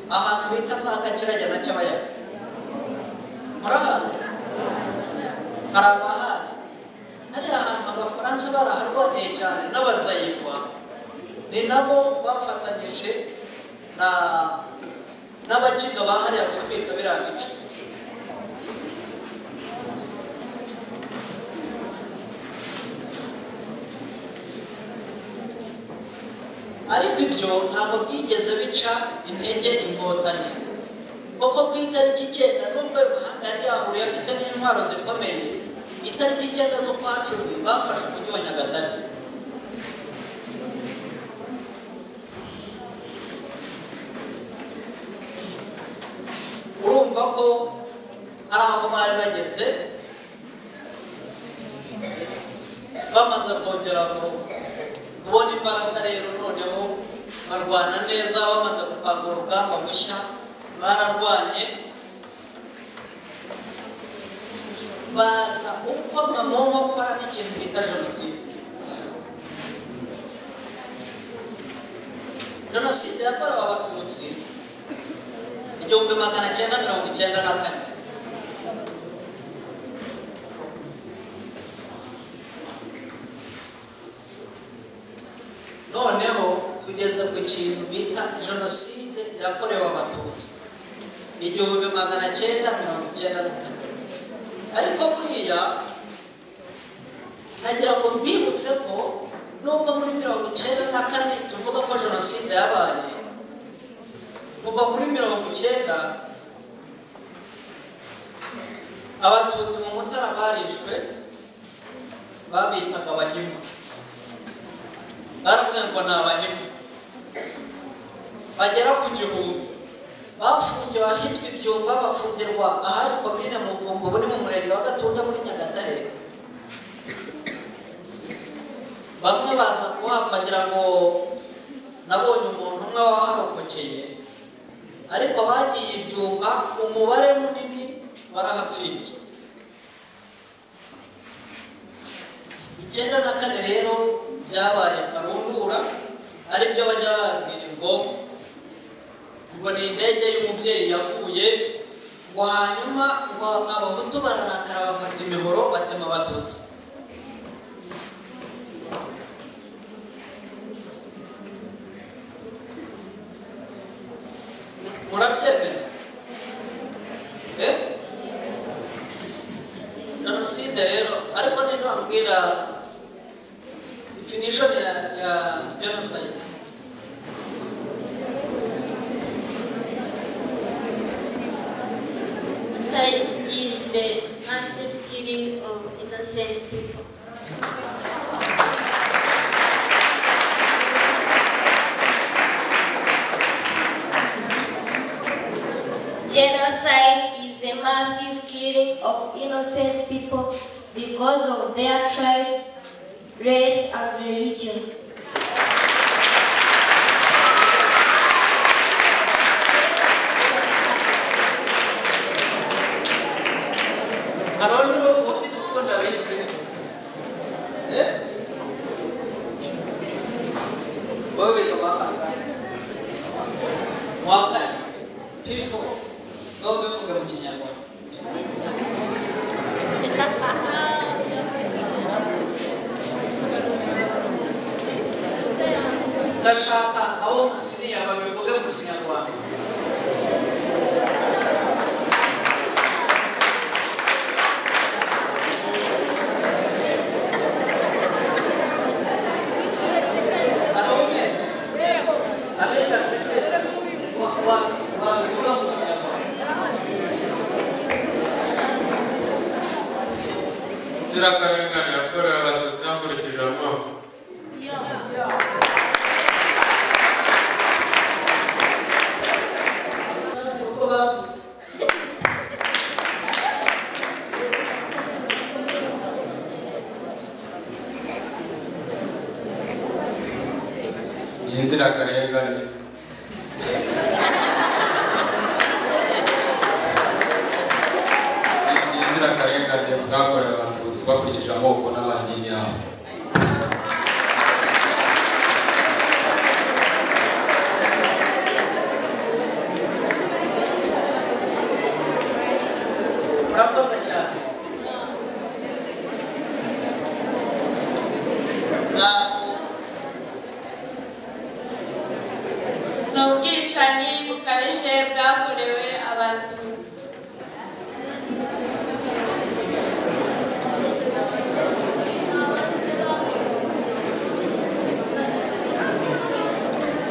ahantu bita za kakirage na cyabayaga murahazi hari abahazi hariya ahantu abafaransa baraharwaniye cyane n'abazayirwa ni nabo bafatanyije na n'abakiga bahariye gutwika biriya bice ariko ibyo ntabwo byigeze bica intege inkotanyi kuko ku itariki icyenda nubwo ayo mahanga yari yahuriye afite n'intwaro zikomeye itariki icyenda zo kwa cumi bafashe umujyi wa nyagatare ko hari aho bari bageze bamaze kongera ku- kubona imbaraga rero noneho barwana neza bamaze gupanga urugamba bushya bararwanye baza uko mamoho gukora n'ikintu bita jenoside jenoside yakorewe abatutsi igihumbi magana cyenda mirongo icyenda na kane noneho tugeze ku kintu bita jenoside yakorewe abatutsi igihumbi magana cyenda mirongo icyenda na kane ariko buriya nagira ngo mbibutse ko nubwo muri mirongo icyenda na kane tuvuga ko jenoside yabaye kuva muri mirongo icyenda abatutsi mu mutara barishwe babitaga abahima baravuga ngo ni abahima bagera ku gihumbi bafungiwe ahitwa ibyumba bafungirwa ahari komine muvumbo buri mu murenge wa gatunda muri nyagatare bamwe baza kuhapfa ngira ngo nabonye umuntu umwe waharokokeye ariko bagiye ibyumba umubare munini barahapfiriye icyenda na kane rero byabaye karundura aribyo bajya babwira ngo ngo ni indege y'umubyeyi yaguye ngo hanyuma ngo abahutu bararakara bafata imihoro batema abatutsi murabyemera Eh? jenoside rero ariko nintambwira definition ya ya genocide Genocide is the massive killing of innocent people. Genocide is the massive killing of innocent people because of their tribes, race, and religion. hari undi ufite urukundo abizi Eh? wowe wakangaye wakangaye pifu nawe ubivuga mu kinyarwanda ndashaka abo musiriya babivuge mu kinyarwanda Araumes. Além da secretaria, o Araumes. inzirakarengane yakorewe abatutsi hakurikijwe amoko y'inzirakarengane y'inzirakarengane bwakorewe abatutsi bakurikije amoko n'amadini yabo Murakoze cyane. Ntabwo ni ubwicanyi bukabije bwakorewe abatutsi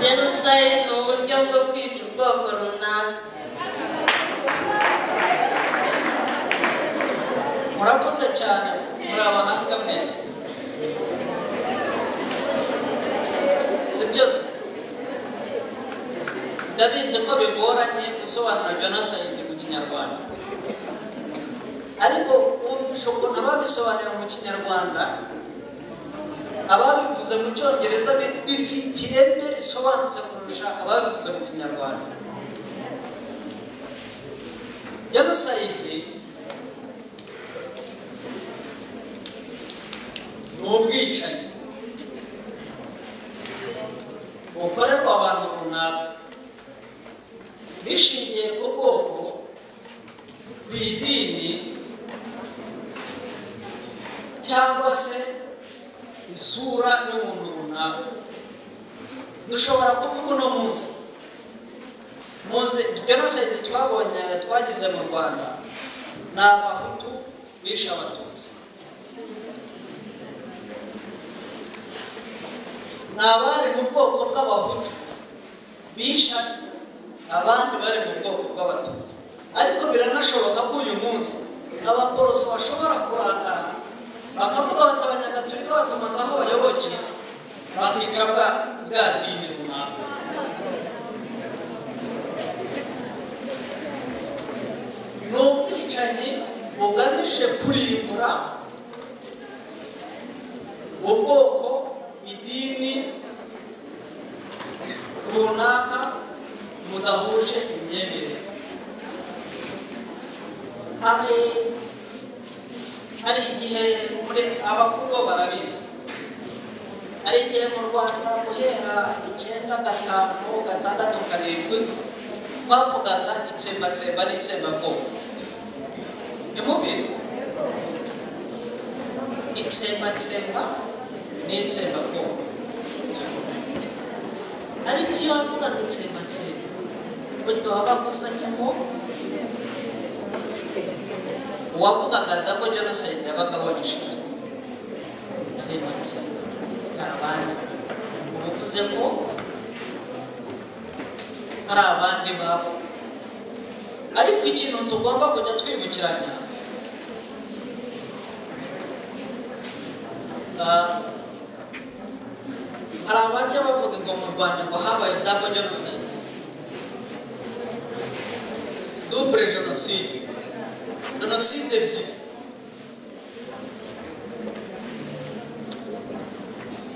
jenoside ni uburyo bwo kwica ubwoko runaka murakoze cyane muri abahanga mwese si byose ndabizi ko bigoranye gusobanura jenoside mu kinyarwanda ariko wumvisha ukuntu ababisobanura mu kinyarwanda ababivuze mu cyongereza bi- bifite ireme risobanutse kurusha ababivuze mu kinyarwanda yarusayidi ni ubwicanyi bukorerwa abantu runaka bishingiye ku bwoko ku idini cyangwa se isura y'umuntu runaka dushobora kuvuga uno munsi muzi jenoside twabonye twagize mu rwanda ni abahutu bishe abatutsi ni abari mu bwoko bw'abahutu bisha abandi bari mu bwoko bw'abatutsi ariko biranashoboka ko uyu munsi abaporoso bashobora kurakara bakavuga bati abanyagatulika batumaze aho bayoboke bakica bwa bwa dini runaka ni ubwicanyi bugamije kurimbura ubwoko idini runaka mudahuje imyemerere hari hari igihe muri abakuru bo barabizi hari igihe mu rwanda guhera icyenda gatanu gatandatu karindwi twavugaga itsembatsemba n'itsembabwoko ntimubizi itsembatsemba n'itsembabwoko ariko iyo bavuga ngo itsembatsemba burya baba bagusanyemo uwavugaga adako jenoside yabaga abonesheje itsembatsemba hari abandi ubuvuze ngo hari abandi babo ariko ikintu tugomba kujya twibukiranya ah, hari abajya bavuga ngo mu rwanda ngo habaye double genocide double genocide genocide ebyiri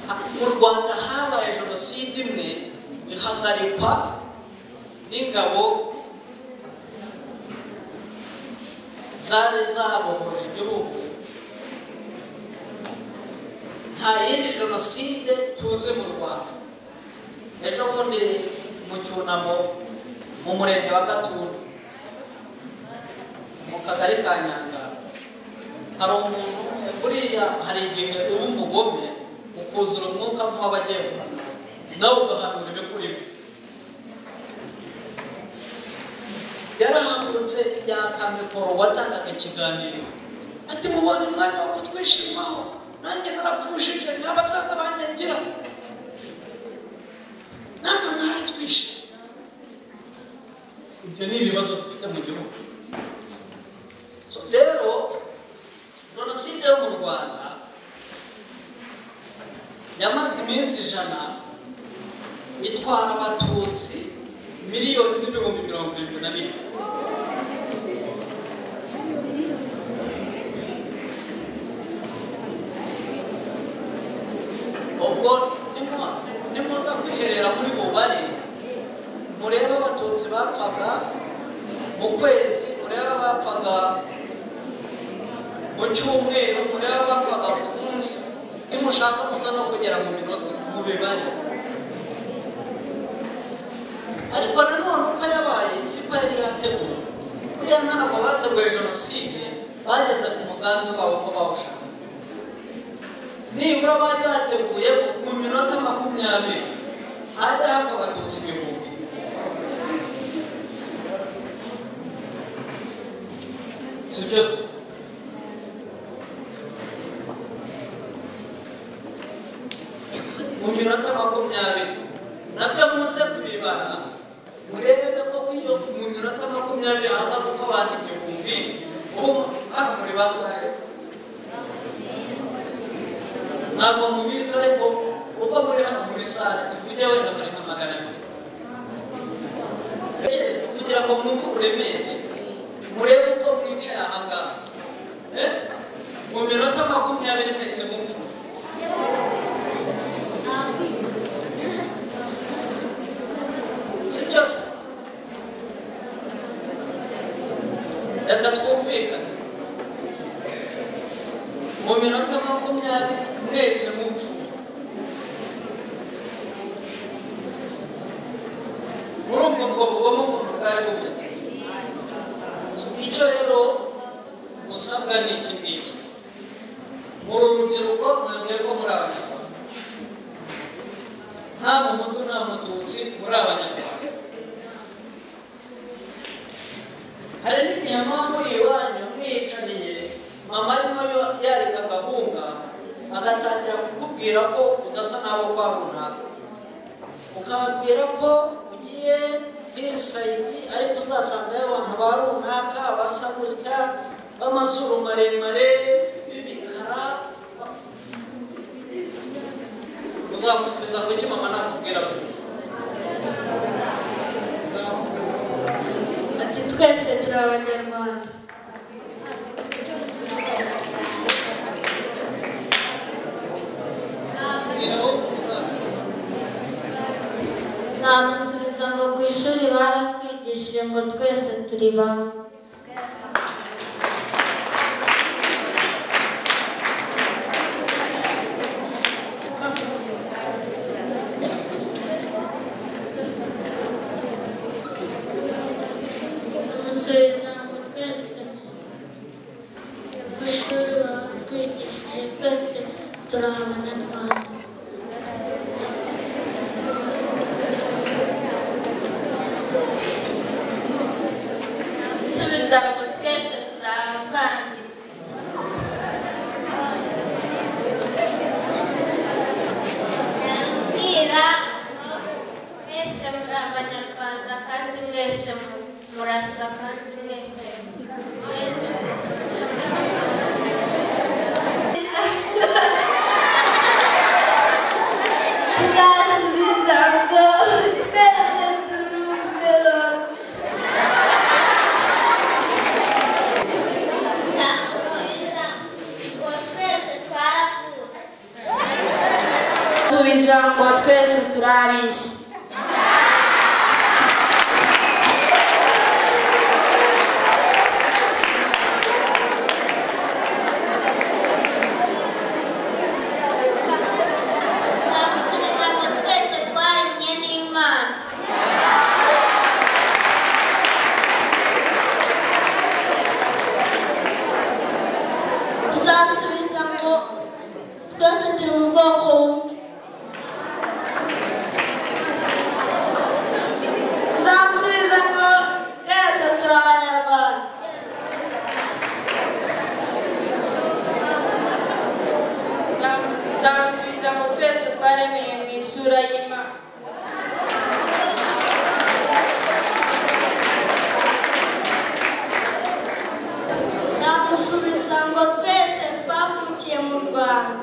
Ha- mu rwanda habaye genocide imwe ihagarikwa n'ingabo zari zabohoje igihugu nta yindi jenoside tuzi mu rwanda ejo bundi mu cyunamo mu murenge wa gatunda mu kagari ka nyangara hari umuntu umwe buriya hari igihe uba umugome ukuzura umwuka mubi abagiye guhana nawe ugahanura ibikuri yarahagurutse yaka mikoro watangaga ikiganiro ati mubonye umwanya wo kutwishimaho nanjye narapfushije nta basaza banjye ngira namwe mwaratwishe ibyo ni ibibazo dufite mu gihugu So, rero jenoside yo mu rwanda yamaze iminsi ijana itwara abatutsi miliyoni n'ibihumbi mirongo irindwi na bine ubwo nimu- nimuza kwiherera muri bubare murebe abatutsi bapfaga mu kwezi murebe abapfaga mu cyumweru murebe abapfaga ku munsi nimushaka kuza no kugera mu minota mu bibare ariko nanone uko yabaye siko yari yateguwe buriya ntabwo bateguye jenoside bageze ku mugambi wabo ko bawushaka nibura bari bateguye mu minota makumyabiri hajya hapfa abatutsi ibihumbi si byose mu minota makumyabiri nabyo muze kubibara murebe ko iyo mu minota makumyabiri haza kuko abantu igihumbi ubu hano muri bangahe ntabwo mubizi ariko uko muri hano muri sare tuvuge wenda muri nka magana abiri Tekereza kugira ngo mwumve uburemere murebe uko mwicaye aha ngaha Eh? mu minota makumyabiri mwese mupfu si byose reka twumvikane mu minota makumyabiri mwese mupfu muri ubwo bwoko bwo mu buntu bwari bumeze icyo rero usabwa ni iki ngiki uru rubyiruko mwabwiye ko muri abanyarwanda nta muhutu nta mututsi muri abanyarwanda hari n'inyama muri iwanyu mwicaniye mama arimo yo- yarika agahunga agatangira kukubwira ko udasa n'abo kwa runaka ukababwira ko ugiye hirisayidi ariko uzasangayo abantu ba runaka basa gutya b'amazuru maremare b'ibikara ba- uzamusubiza ngo iki mama nakubwira gutya Ati twese turi abanyarwanda. mbwira aho uzabwira Namusubiza ngo ku ishuri baratwigishije ngo twese turi bamwe. Umusubiza ngo twese ku ishuri batwigishije twese turi abanyarwanda Subiza ngo twese turi abavandimwe. Yambwira ngo mwese muri abanyarwanda kandi mwese mu- murasa kandi mwese mwese Tuzazubiza ngo twese turi umwe. ndamusubiza ngo twese twaravutse Subiza ngo twese turi ab'isi. ndamusubiza ngo twese twaremye n'imana uzasubiza ngo twese turi mu bwoko bumwe Nzamusubiza ngo twese turi abanyarwanda. Nzam- Nzamusubiza ngo twese twaremeye mu isura y'Imana. ndamusubiza ngo twese twavukiye mu rwanda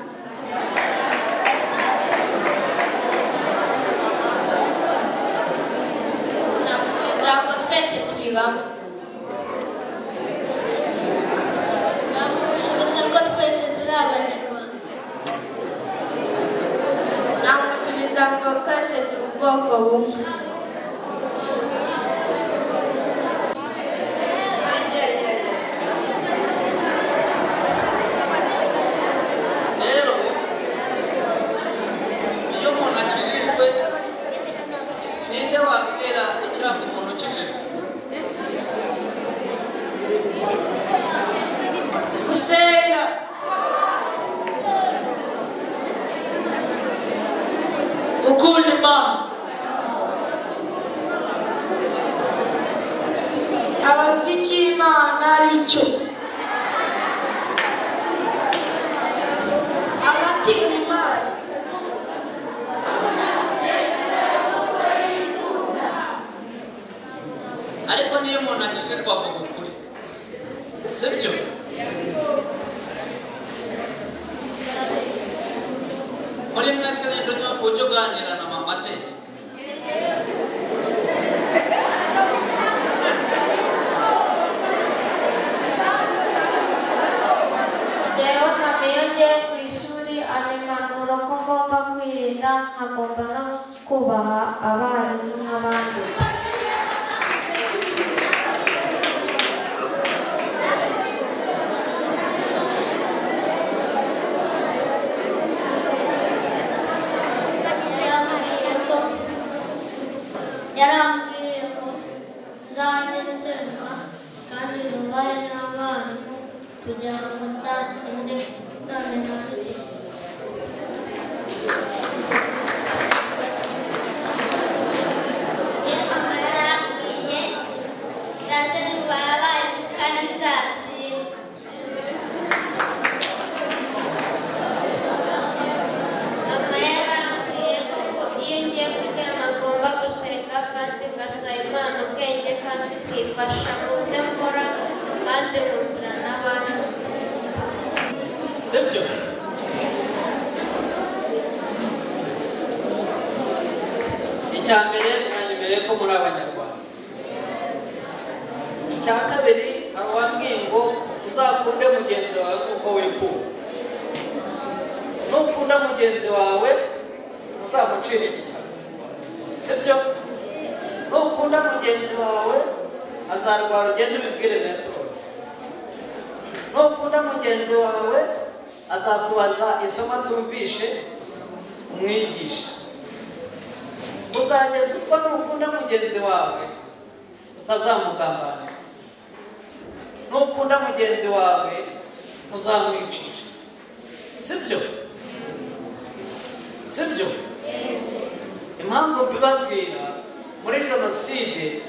ndamusubiza ngo twese turi bamwe ndamusubiza ngo twese turi abanyarwanda Ntamusubiza ngo twese turi ubwoko bumwe. rero iyo umuntu akijijwe ninde wabwira ikirago umuntu ukijijwe Gusenga. Gukunda Imana. Abazi icyo Imana ari cyo. Abatinya Imana. ariko niyo umuntu akijijwe avuga ukuri si byo muri mwese rero ujya- ujya uganira na mama atetse hagomba no kubaha abarimu n'abandi yarambwiye ko yarambwiye ko nzajya nsenga kandi ntubaye n'abarimu kugira ngo nzatsinde none nabigize iyo mama yarambwiye nzajya nubaha abarimu kandi nzatsinda mama yarambwiye ko iyo ngiye kuryama agomba gusenga kandi ngasaba imana ubwenge kandi ikifasha mu byo nkora kandi nkumvira n'abandi sibyo icya mbere nanyemeye ko muri abanyarwanda icya kabiri abambwiye ngo uzakunde mugenzi wawe nk'uko wikunda nukunda mugenzi wawe uzamucira igitabo sibyo nukunda mugenzi wawe azarwara ugende ubibwire network nukunda mugenzi wawe azakubaza isomo atumvishe umwigishe uzageza ubwo nukunda mugenzi wawe utazamugambanira nukunda mugenzi wawe uzamwicisha sibyo sibyo impamvu mbibabwira muri jenoside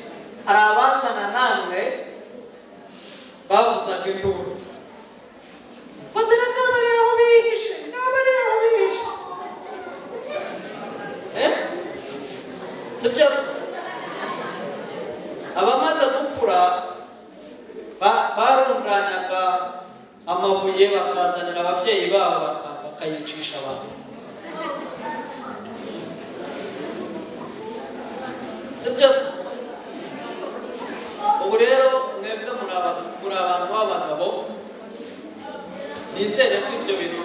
hari abangana namwe bavuzaga induru Bandera kama yaho bihishe, kama yaho bihishe. Eh? Si byose. Abamaze gukura ba- barundanyaga amabuye bakazanira ababyeyi babo baka- bakayicisha abantu. Si byose. Ubu rero mwebwe muri aba- muri abantu b'abagabo nizere ko ibyo bintu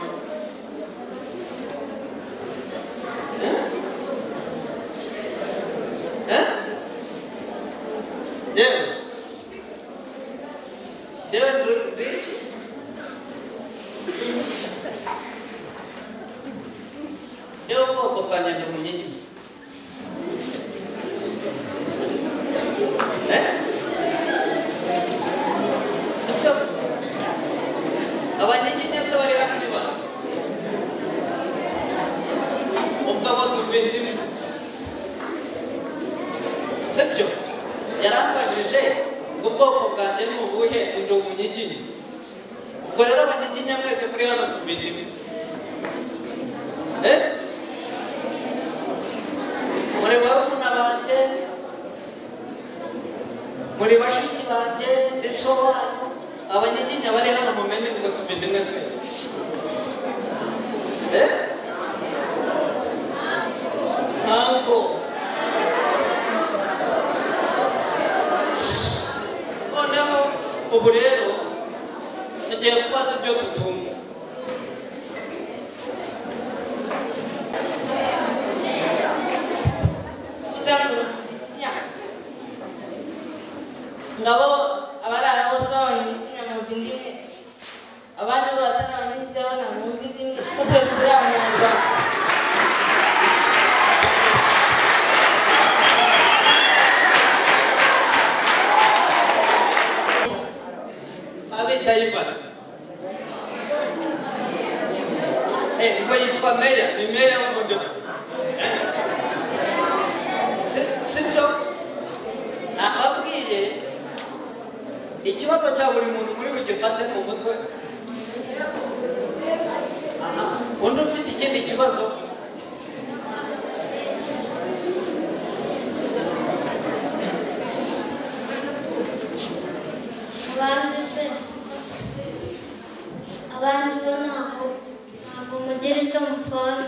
Eh? Eh? yewe yewe ndi- ndi iki? yewe ubwoko bwanjye ndi munyinya Eh? si byose abanyiginya se bari hano ni ba ubwo abo tuvindimwe sibyo yarambajije ngo ubwoko bwanjye ni ubuhe ndi umunyiginya ubwo rero abanyiginya mwese muri hano tuvindimwe eh muri barumuna banjye muri bashiki banjye ndetse banyu abanyiginya bari hano mumenye ngo tuvindimwe twese eh ntabwo noneho ubu rero tugiye kubaza ibyo dutunga uzakurikinya ngabo abarara bose babanyizina bumva indimi abandi bo batarabanyizina bo ntabwo bumva indimi ko twese turi abanyarwanda abita yibana eh ubwo yitwa meya ni meya w'umudugudu Eh? si si byo nababwiye ikibazo cya buri muntu muri bugifate mu mutwe Aha. undi ufite ikindi kibazo abandi se abandi bo ntabwo ntabwo mugira icyo mupfana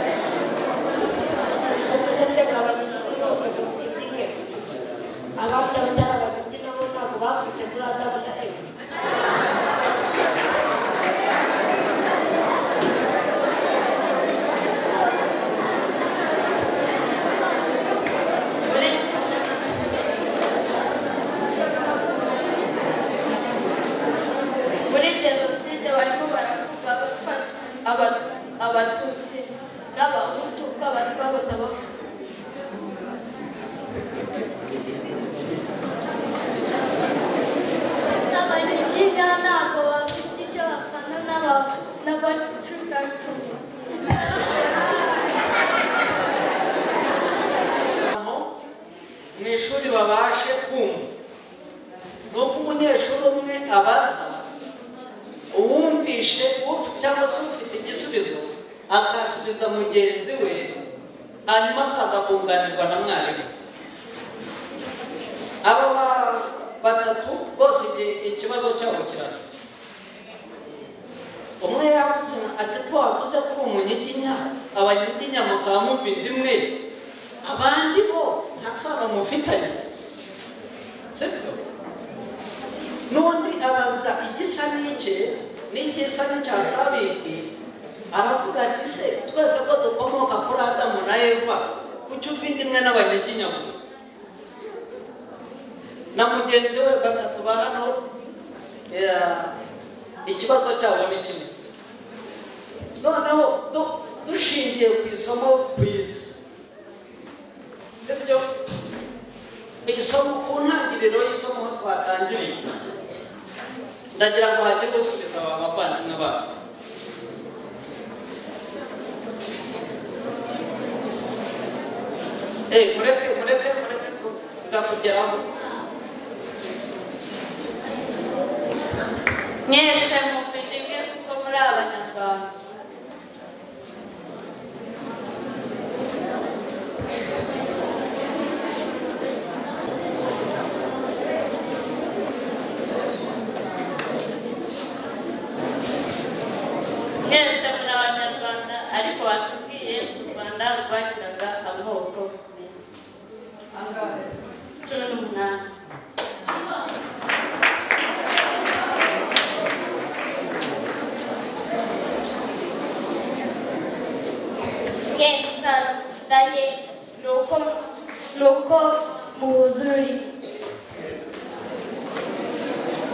ndetse murabamenyana bose mu ndimi imwe abandi abatari abanyarwanda nabo ntabwo bavutse muri aka aba- abatutsi n'abahutu ko abatwa batabaho Abakiga ntabwo bafite icyo bapfana n'aba- n'abacuracumu. aho mu ishuri babashe kumva nuko umunyeshuri umwe abaza uwumvishe uf- cyangwa se ufite igisubizo akasubiza mugenzi we hanyuma akaza kunganirwa na mwarimu aba ba- batatu bose iki- ikibazo cyabo kirasa umwe yavuze ati twavuze ko uri umunyiginya abanyiginya mukaba mufite rimwe abandi bo nta sano mufitanye sibyo n'undi abaza igisa n'ike n'igisa n'icya sabindi aravuga ati se twese ko dukomoka kuri adamu na eva kuki ufite imwe n'abanyiginya gusa na mugenzi we batatu ba hano eh, ikibazo cyabo ni kimwe noneho du- dushingiye ku isomo twize sibyo isomo ku ntangiriro y'isomo aho twatangiriye ndagira ngo hajye gusubiza aba bavandimwe babo Eh, mureke mureke mureke tukakugeraho mwese mufite imwe kuko muri abanyarwanda mwese muri abanyarwanda ariko batubwiye u rwanda rwagiraga amoko menshi angahe cumi n'umunani mwese isano dufitanye ni uko ni uko muhuza ururimi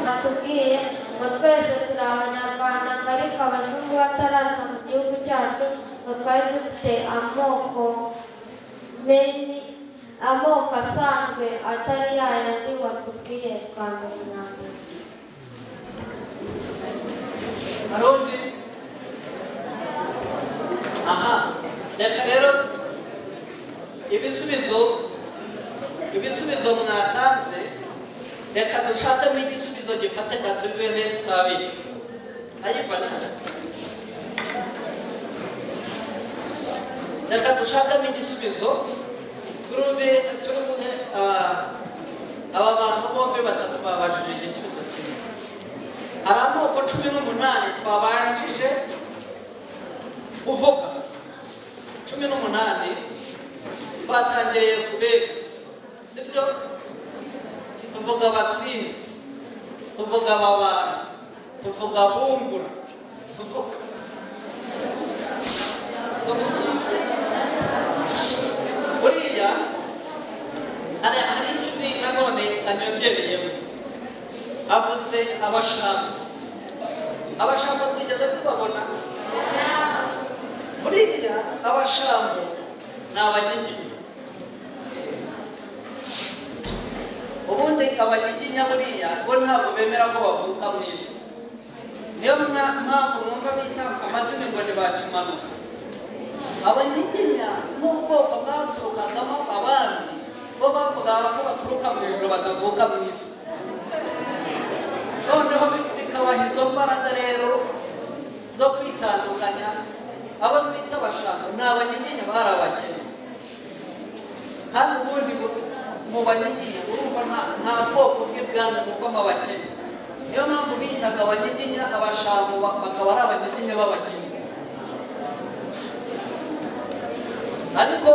batubwiye ngo twese turi abanyarwanda ngo ariko abazungu bataraza mu gihugu cyacu ngo twari dufite amoko meni amoko asanzwe atari yayandi watubwiye bwa mbere na mbere hari undi aha reka rero ibisubizo ibisubizo mwatanze reka dushakemo igisubizo gifatanya turiwe neza abiri ayibona reka dushakemo igisubizo turube turubuhe ah, aba bantu bombi batatu babajije igisubizo kimwe hari amoko cumi n'umunani twabanjije kuvuga cumi n'umunani twatangiriye ku bebe sibyo tuvuga abasini tuvuga ababana tuvuga bungura tuvuga buriya hari hari icumi nanone anyongereyemo avuze abashaka abashaka twigeze tubabona buriya abashambo ni abanyiginya ubundi abanyiginya buriya bo ntabwo bemera ko bavuka mu isi niyo mwa- mpamvu mwumva bita amazina ngo ni ba kimanuka abanyiginya n'ubwoko bwaturukagamo abandi bo bavuga abantu baturuka mu ijoro batavuka mu isi noneho bikabaha izo mbaraga rero zo kwitandukanya abo twita abashaka ni abanyiginya bari abakene kandi ubundi bu- mu banyiginya urumva nta- nta bwoko bw'ibwami buvamo abakene niyo mpamvu bitaga abanyiginya abashaka ba- bakaba ari abanyiginya b'abakene ariko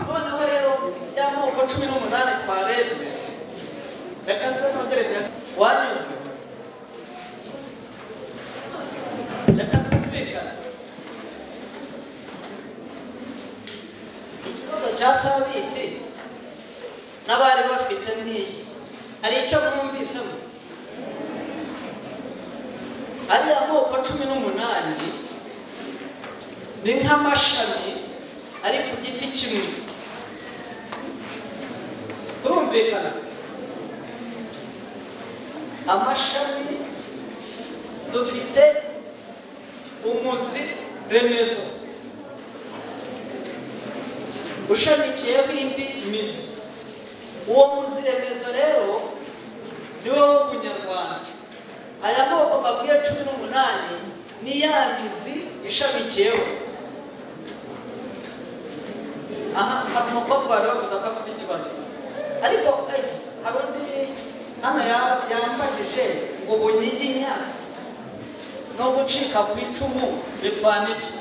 noneho rero ya moko cumi n'umunani twarebye reka nze nongere njye- wanyuzwe reka twumvikane ikibazo cya sabiti n'abari bafite n'iki hari icyo mwumvisemo ariya moko cumi n'umunani ni nk'amashami ari ku giti kimwe turumvikana amashami dufite umuzi remezo ushamikiyeho indi mizi uwo muzi remezo rero ni wo wo bunyarwanda aya moko bakwiye cumi n'umunani ni ya mizi ishamikiyeho aha hari umukobwa wari wavuze ko afite ikibazo ariko eh, hari undi hano ya- yambajije ngo bunyiginya no gucika ku icumu bitwana iki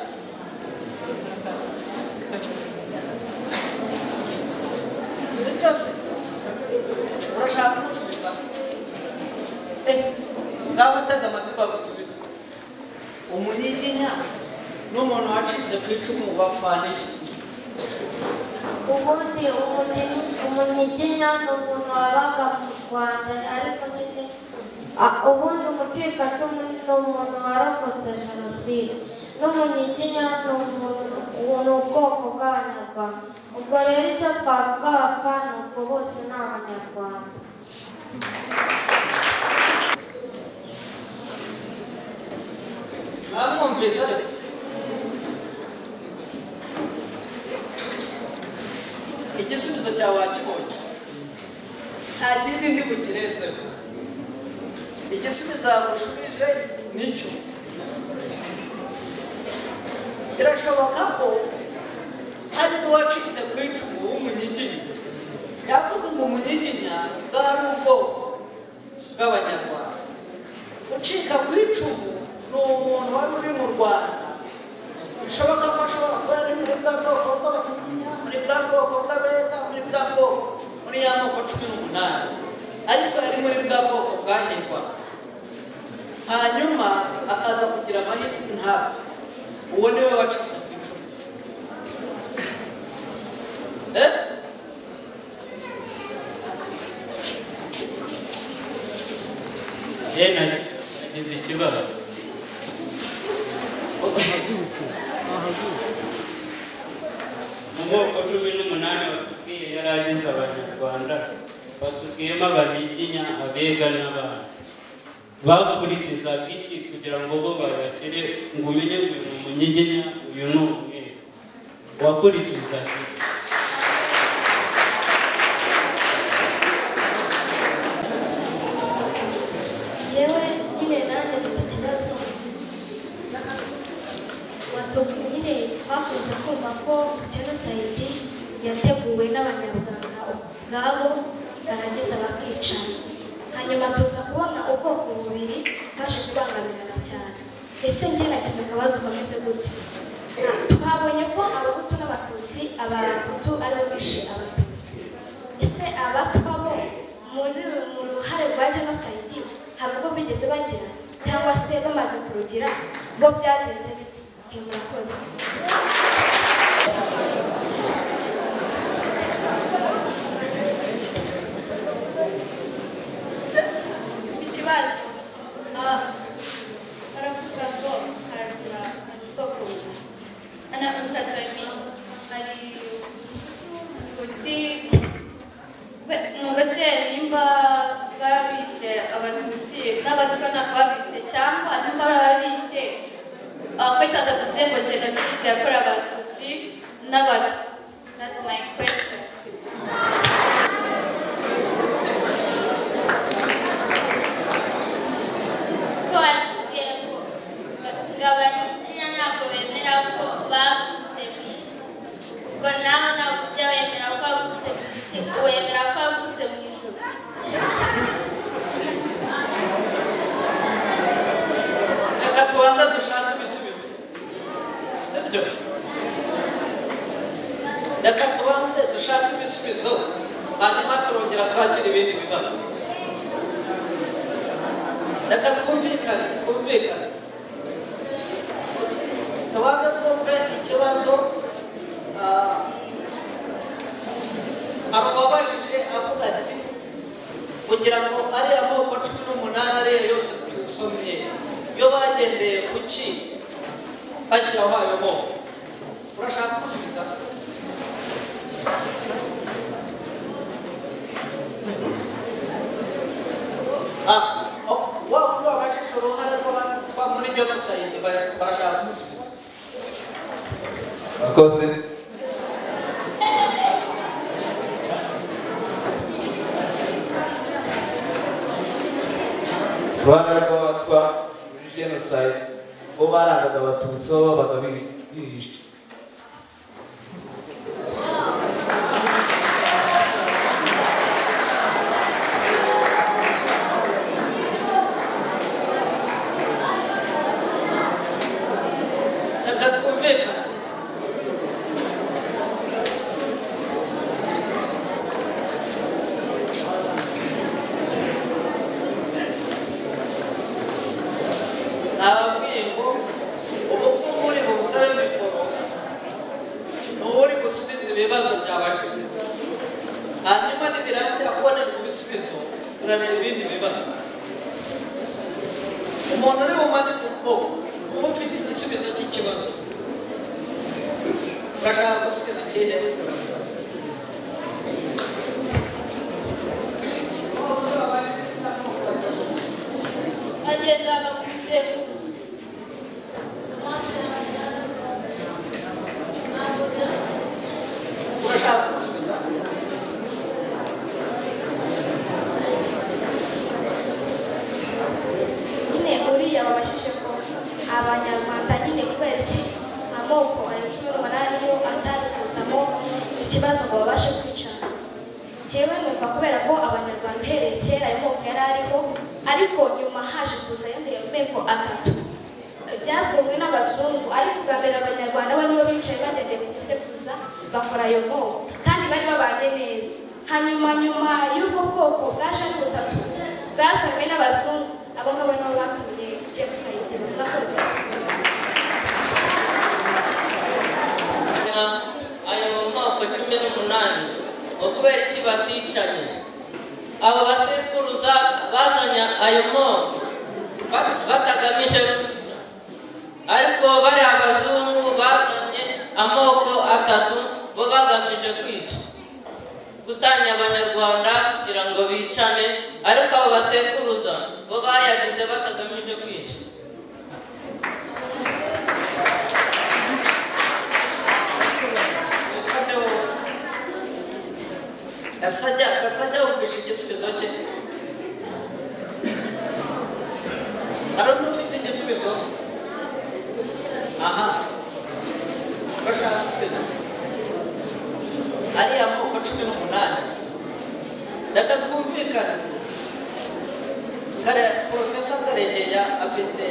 si byose urashaka kumusubiza Eh, ngaho utega amatwi bagusubiza umunyiginya n'umuntu wacitse ku icumu bapfana iki ubundi umuni- umunyiginya ni umuntu wabaga mu rwanda ariko nyine a- ubundi umucikacumu ni umuntu warokotse jenoside n'umunyiginya ni umuntu ubu ni ubwoko bw'abanyarwanda ubwo rero icyo twavuga abapfa ni ubwo bose ni abanyarwanda mwamwumvise igisubizo cyawe wakibonye nta kindi ndi bukirenzeho igisubizo yagushubije nicyo birashoboka ko hari n'uwacitse ku icumu w'umunyiginya yavuze ngo umunyiginya bwari ubwoko bw'abanyarwanda ucika ku icumu ni umuntu wari uri mu rwanda bishoboka ko ashobora kuba ari muri bwa bwoko bw'abanyiginya muri bwa bwoko bw'abega muri bwa bwoko muri ya moko cumi n'umunani ariko yari muri bwa bwoko bwahirwa hanyuma akaza kugira amahirwe ntabwo uwo ni we wacitse ku icumu Eh? Yena nagize ikibazo mu moko cumi n'umunani batubwiye yari agize abanyarwanda batubwiyemo ababiginya abega n'abana bakurikizaga iki kugira ngo bo babashyire ngo umenye ngo uyu ni umunyiginya uyu ni umweru wakurikizaga iki yewe nyine nanjye mfite ikibazo watu- nyine twakunze kumva ko jenoside yateguwe n'abanyarwanda ubwabo barangiza bakicana hanyuma tuza kubona ubwoko bubiri baje kubangamirana cyane ese njye nagize akabazo kameze gutya twabonye ko abahutu n'abatutsi abahutu aribo bishe abatutsi ese abatwa bo muri mu ruhare rwa jenoside ntabwo bigeze bagira cyangwa se bamaze kurugira bo byagenze biti murakoze ikibazo Ah, baravuga ngo hagira isoko ana umutakami hari ututsi Be- mubese nimba babishe abatutsi n'abatwa ntabwo babishe cyangwa nimba babishe ah, kwita tatuze ngo jenoside yakorewe abatutsi n'abatwa that's my question ko batubwiye ko ngabanyiginya ntabwo bemera ko bavutse mu isi ubwo nawe ntabwo ujya wemera ko wavutse mu isi wemera ko wavutse mu ijuru reka tubanza dushake ibisubizo sibyo reka tubanze dushake ibisubizo hanyuma turongera twakira ibindi bibazo reka twumvikane twumvikane tubanze twumve ikibazo ah, hari uwabajije avuga ati kugira ngo ariya moko cumi n'umunani ariyo yose twisomye yo ba bagendeye ku ki bashyiraho ayo moko urashaka gusiza Ah, oh, wa wa bashyize uruhare rw'aba- rwa- muri jenoside ba- barashaka kumusiza akoze rwanda rw'abatwa muri jenoside bo barangaga abatutsi aho babaga bibi- bihishe Ntabwo twumvikana nababwiye ngo ubu ngubu uri mu busabe mikoro ni uri gusubiza ibibazo byabajijwe hanyuma nibirangira kubonera ibisubizo biranira ibindi bibazo umuntu uri bumaze kuboko uba ufite igisubizo cy'ikibazo urashaka gusubiza ikihe bagendaga ku bisekuruza urashaka gusubiza nyine uriya wabashije ko abanyarwanda nyine kubera iki amoko aya cumi n'umunani yo atandukuzamo ikibazo ngo babashe kwicana njyewe numva kubera ko abanyarwanda uhereye kera ayo moko yari ariho ariko nyuma haje kuza ayandi meko atatu byazanywe n'abazungu ariko ubwa mbere abanyarwanda bo nibo bicaye badedeye ku bisekuruza bakora ayo moko kandi bari babanye neza hanyuma nyuma y'ubwo bwoko bwaje ari butatu bwazanywe n'abazungu abo ngabo nibo batumye james ayitema murakoze ayo mu moko cumi n'umunani ngo kubera iki baticanye abo basekuruza bazanye ayo moko ba- batagamije kwica ariko bari abazungu bazanye amoko atatu bo bagamije kwica gutanya abanyarwanda kugira ngo bicane ariko abo basekuruza bo bayagize batagamije kwica noneho gasajya gasajya wumvishe igisubizo cye hari undi ufite igisubizo aha urashaka gusubiza ariya moko cumi n'umunani reka twumvikane kare porofesa karegeya afite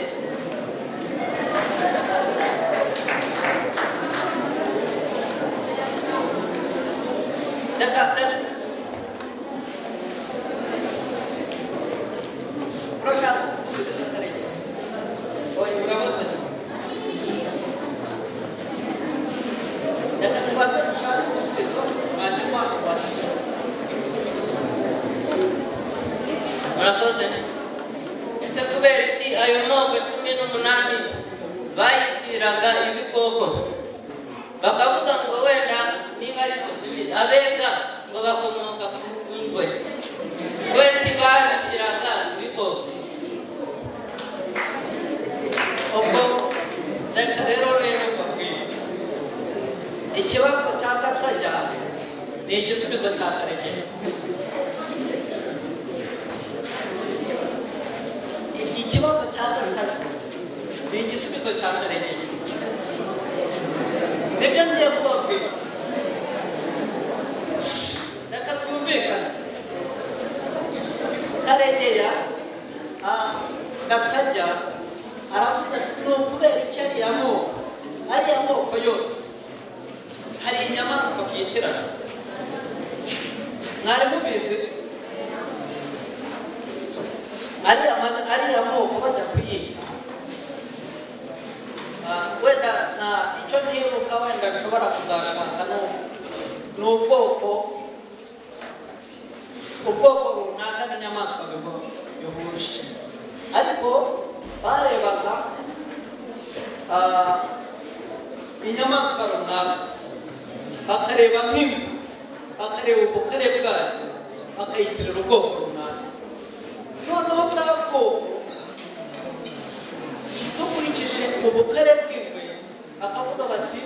Reka- reka- Urashaka gusubiza karegeya oya urabaza reka tubanze dushake igisubizo hanyuma wasubiza murakoze ese kubera iki ayo moko cumi n'umunani bayitiraga ibikoko bakavuga ngo wenda niba ari kuzibi- abega ngo bakomoka ku ngwe kubera iki babishyiraga ibikoko ubwo reka rero rero mbabwire ikibazo cya gasajya ni igisubizo cya karegeya I- ikibazo cya gasajya ni igisubizo cya karegeya nibyo ngiye kubabwira reka twumvikane karegeya ah, gasajya aravuze ati ni ukubera iki ariya moko ariya moko yose hari inyamaswa byitirana mwari mubizi ariya ma- ariya moko bajya kuyiga Ah, wenda na icyo ntibuka wenda nshobora kuzashaka ni- ni ubwoko ubwoko runaka bw'inyamaswa bigo- bihuje ariko barebaga ah, inyamaswa runaka bakareba nk'ibi bakareba ubukare bwayo bakayitirira ubwoko runaka noneho bwa bwoko dukurikije ubukare bw'ingwe bakavuga bati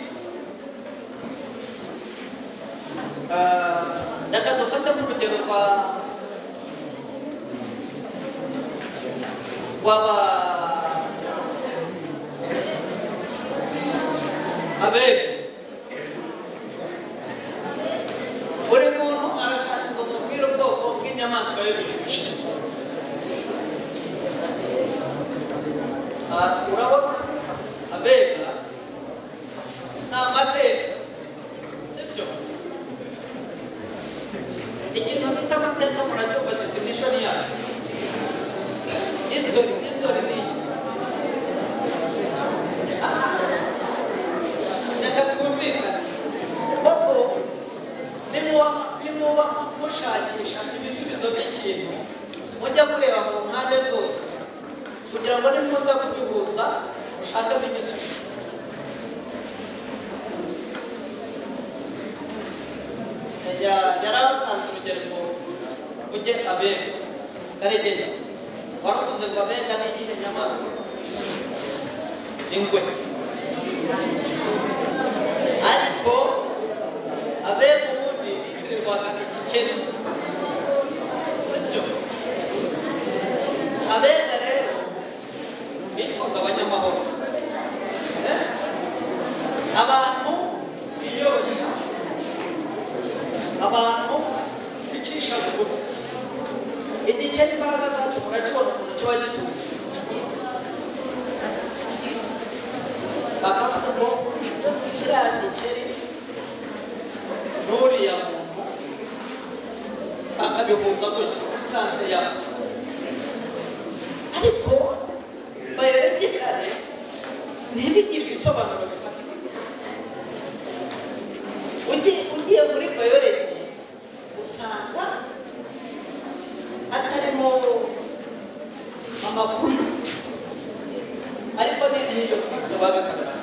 ah, reka dufate nk'urugero rwa rw'aba abere buri muntu arashaka ngo mubwire ubwoko bw'inyamaswa y'ibintu Ah, urabona abega ni amateka sibyo ikintu bita amateka muracyumva definition yayo history history ni iki reka twumvikane kuko nimuba nimuba mushakisha ibisubizo by'ikintu mujya kureba mu mpande zose kugira ngo nimuza kubihuza mushakemo igisubizo Ya- yari abatanze urugero ngo ujye abega karegeye waravuze ngo abega ni iyihe nyamaswa ingwe ariko abega ubundi bitirirwaga igikeri sibyo abega rero bitwaga abanyamahoro Eh? abantu biyoroshya abantu bicisha bugufi igikeri imbaraga zacyo murakibona ukuntu kiba gituje bakavuga ngo kiriya gikeri n'uriya muntu bakabihuza gutya muri sanse yabo ariko bayarebye kare ntibigire ibisobanuro bifatika ugiye ugiye muri bayoreji usanga atarimo amakuru ariko ni niyo sinzi babigaragara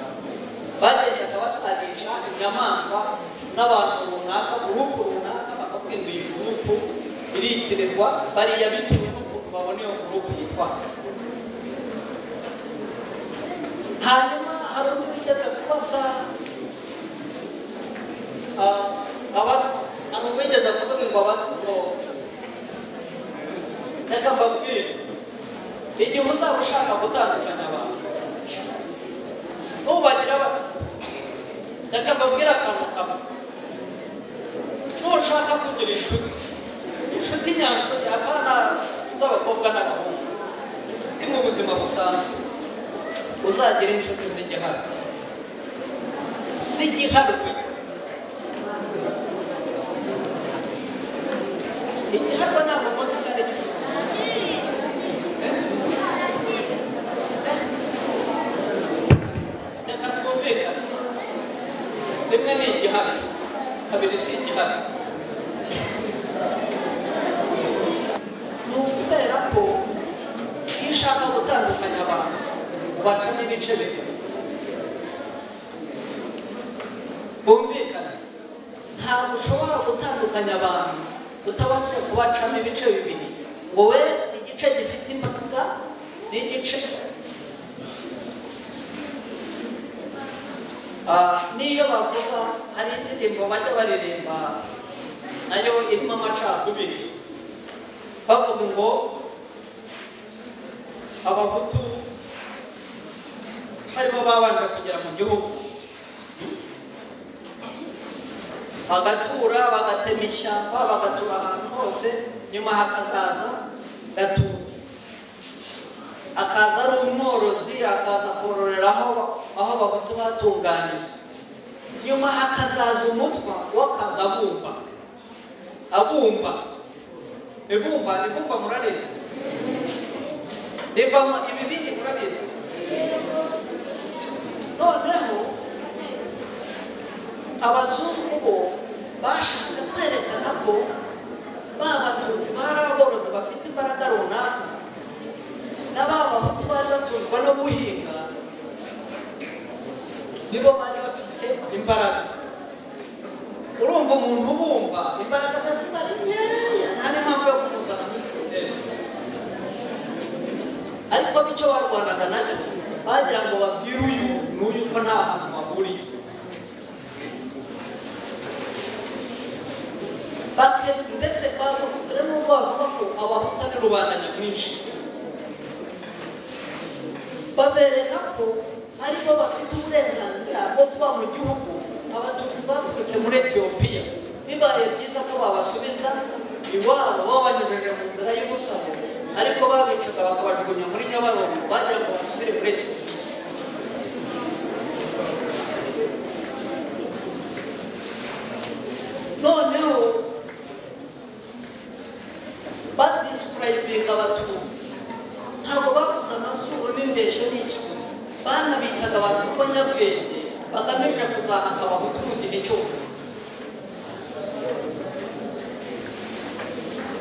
bagendaga basanisha inyamaswa n'abantu runaka uruhu runaka bakakubwira iyi gurupu iritirirwa bariya bitewe n'ukuntu babona iyo gurupu yitwa hanyuma hari undi wigeze kubaza ah, abatwa hari uwigeze kuvuga ngo abatwa ngo reka mbabwire igihe uzaba ushaka gutandukanya abantu nubagira abantu reka mbabwire akantu kamwe nushaka kugira inshuti inshuti nyanshuti abana z'abakobwa n'abahungu ni mu buzima busanzwe uzagira inshuti z'igihano z'igihanwe igihanwe ntabwo muzi icyo ari cyo reka twumvikane rimwe ni igihano kabiri si igihano ni ukubera ko iyo ushaka gutandukanya abantu ubacamo ibice bibiri bumvikane ntabwo ushobora gutandukanya abantu utabanje kubacamo ibice bibiri wowe igice gifite imbaraga n'igice Ah, n'iyo bavuga hari indirimbo bajya baririmba nayo irimo amacakubiri bavuga ngo abahutu barimo babanje kugera mu gihugu bagatura bagatema ishyamba bagatura ahantu hose nyuma hakazaza gatutsi akaza ari umworozi akaza kororera aho aho bahutu batunganyije nyuma hakazaza umutwa wo akaza abumba abumba ibumba ibumba murabizi rivamo ibibindi murabizi noneho abazungu bo bashatse kwerekana ko ba batutsi bari aborozi bafite imbaraga runaka n'aba bahutu baza tuzwa no guhinga nibo bari bafite imbaraga urumva umuntu ubumba imbaraga ze ziba ari nkeya nta n'impamvu yo kumuzana mu isi ariko icyo barwanaga nacyo bagira ngo babwire uyu n'uyu ko nta hantu bahuriye bakire ndetse baza kugura n'ubwo bavuga ko abahuta ni rubanda nyamwinshi babereka ko ariko bafite uburenganzira bwo kuba mu gihugu abatutsi baturutse muri etiyopiya bibaye byiza ko babasubiza iwabo babanyujije mu nzira y'ubusabe ariko babicaga bakabajugunya muri nyabarongo bagira ngo basubire muri etiyopiya noneho badisipurayibinga abatutsi ntabwo bavuze amazuru n'indeshyo n'ikiguzi banabitaga abantu ko nyabwenge bagamije kuzahaka abahutu mu gihe cyose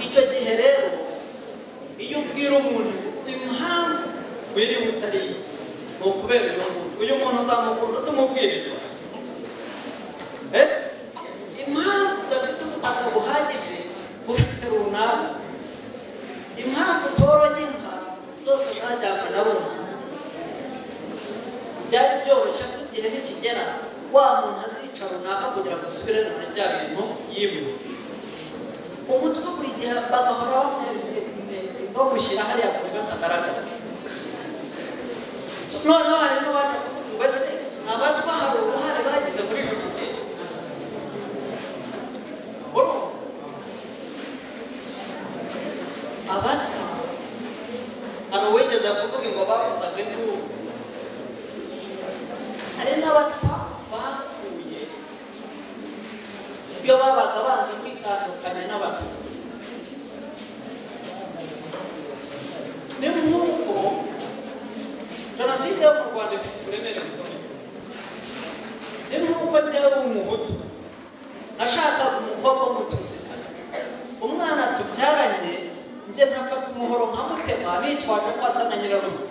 icyo gihe rero iyo ubwira umuntu impamvu wiri butariye ni ukubera uyu muntu uyu muntu uzamukunda tumubwire eh impamvu udafite ubutaka buhagije bufite runaka impamvu utoroye inka zose zajyana na rumwe byari byoroshye ko igihe nikigera wa muntu azica runaka kugira ngo asubire muri bya bintu yiwe umutwe buri gihe bagahora bamushyira hariya ku buryo atagaragara noneho hari n'abaje kuvuga ngo ese abatwa hari uruhare bagize muri jenoside urumva abatwa hari uwigeze kuvuga ngo bavuzaga induru hari n'abatwa bapfuye iyo babaga bazi kwitandukanya n'abatutsi ni nk'uko jenoside yo mu rwanda ifite uburemere bukomeye ni nk'uko njyewe umuhutu nashakaga umukobwa w'umututsi umwana tubyaranye njye ntafata umuhoro nkamutema nitwaje ko asa na nyirarume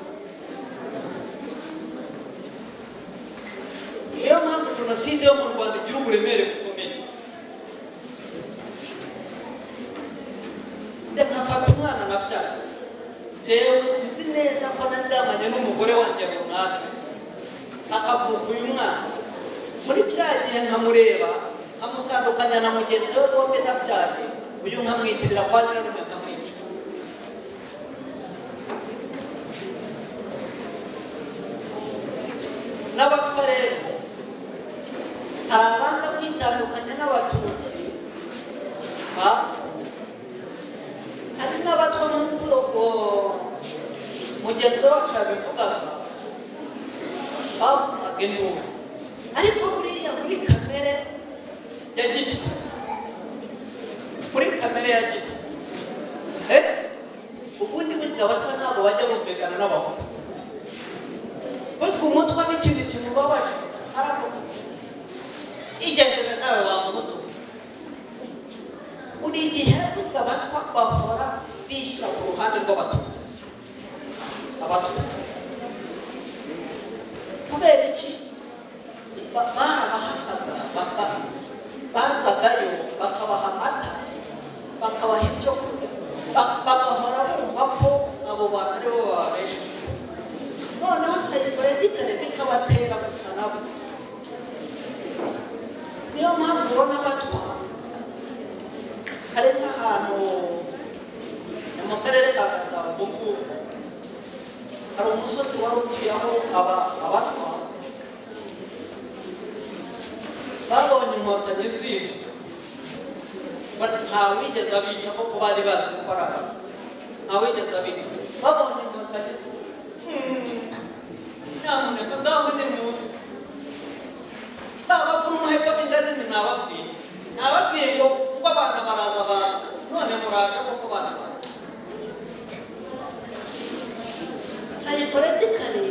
niyo mpamvu jenoside yo mu rwanda igira uburemere bukomeye nkafata umwana na byara rero nzi neza ko naryamanye n'umugore wanjye runaka akavuka uyu mwana muri kiriya gihe nkamureba nkamutandukanya na mugenzi we bombi nabyare uyu nkamwitirira kwa nyirarume nkamwica n'abatwa rero hari abanza kwitandukanya n'abatutsi bapfuye hari n'abatwa mu bwoko mugenzi wacu yabivugaga bavuzaga induru ariko buriya muri kamere ya gito muri kamere ya gito eh ubundi burya abatwa ntabwo bajya bumvikana n'abakuru batwa umutwe n'ikintu kimubabaje aravuga igeze nawe wamutu buri gihe burya abatwa bahora bishyira ku ruhande rw'abatutsi abatutsi kubera iki barabahakaga bazagayo bakabaha amata bakabaha ibyo bagahora bumva ko abo bantu aribo bababesha noneho serivere gitare bikabatera gusa nabo niyo mpamvu ubona abatwa hari nk'ahantu mu karere ka gasabo kuko hari umusozi wari utuyeho abatwa babonye inkotanyi zije nta wigeze abica kuko bari bazi ko ari abantu nta wigeze abica babonye inkotanyi nyamuneka ngaho ni munsi abakuru muheka b'indani ni nababwiye nababwiye ngo kuko abana baraza abantu none muraje kuko bana baraza sayipoletikali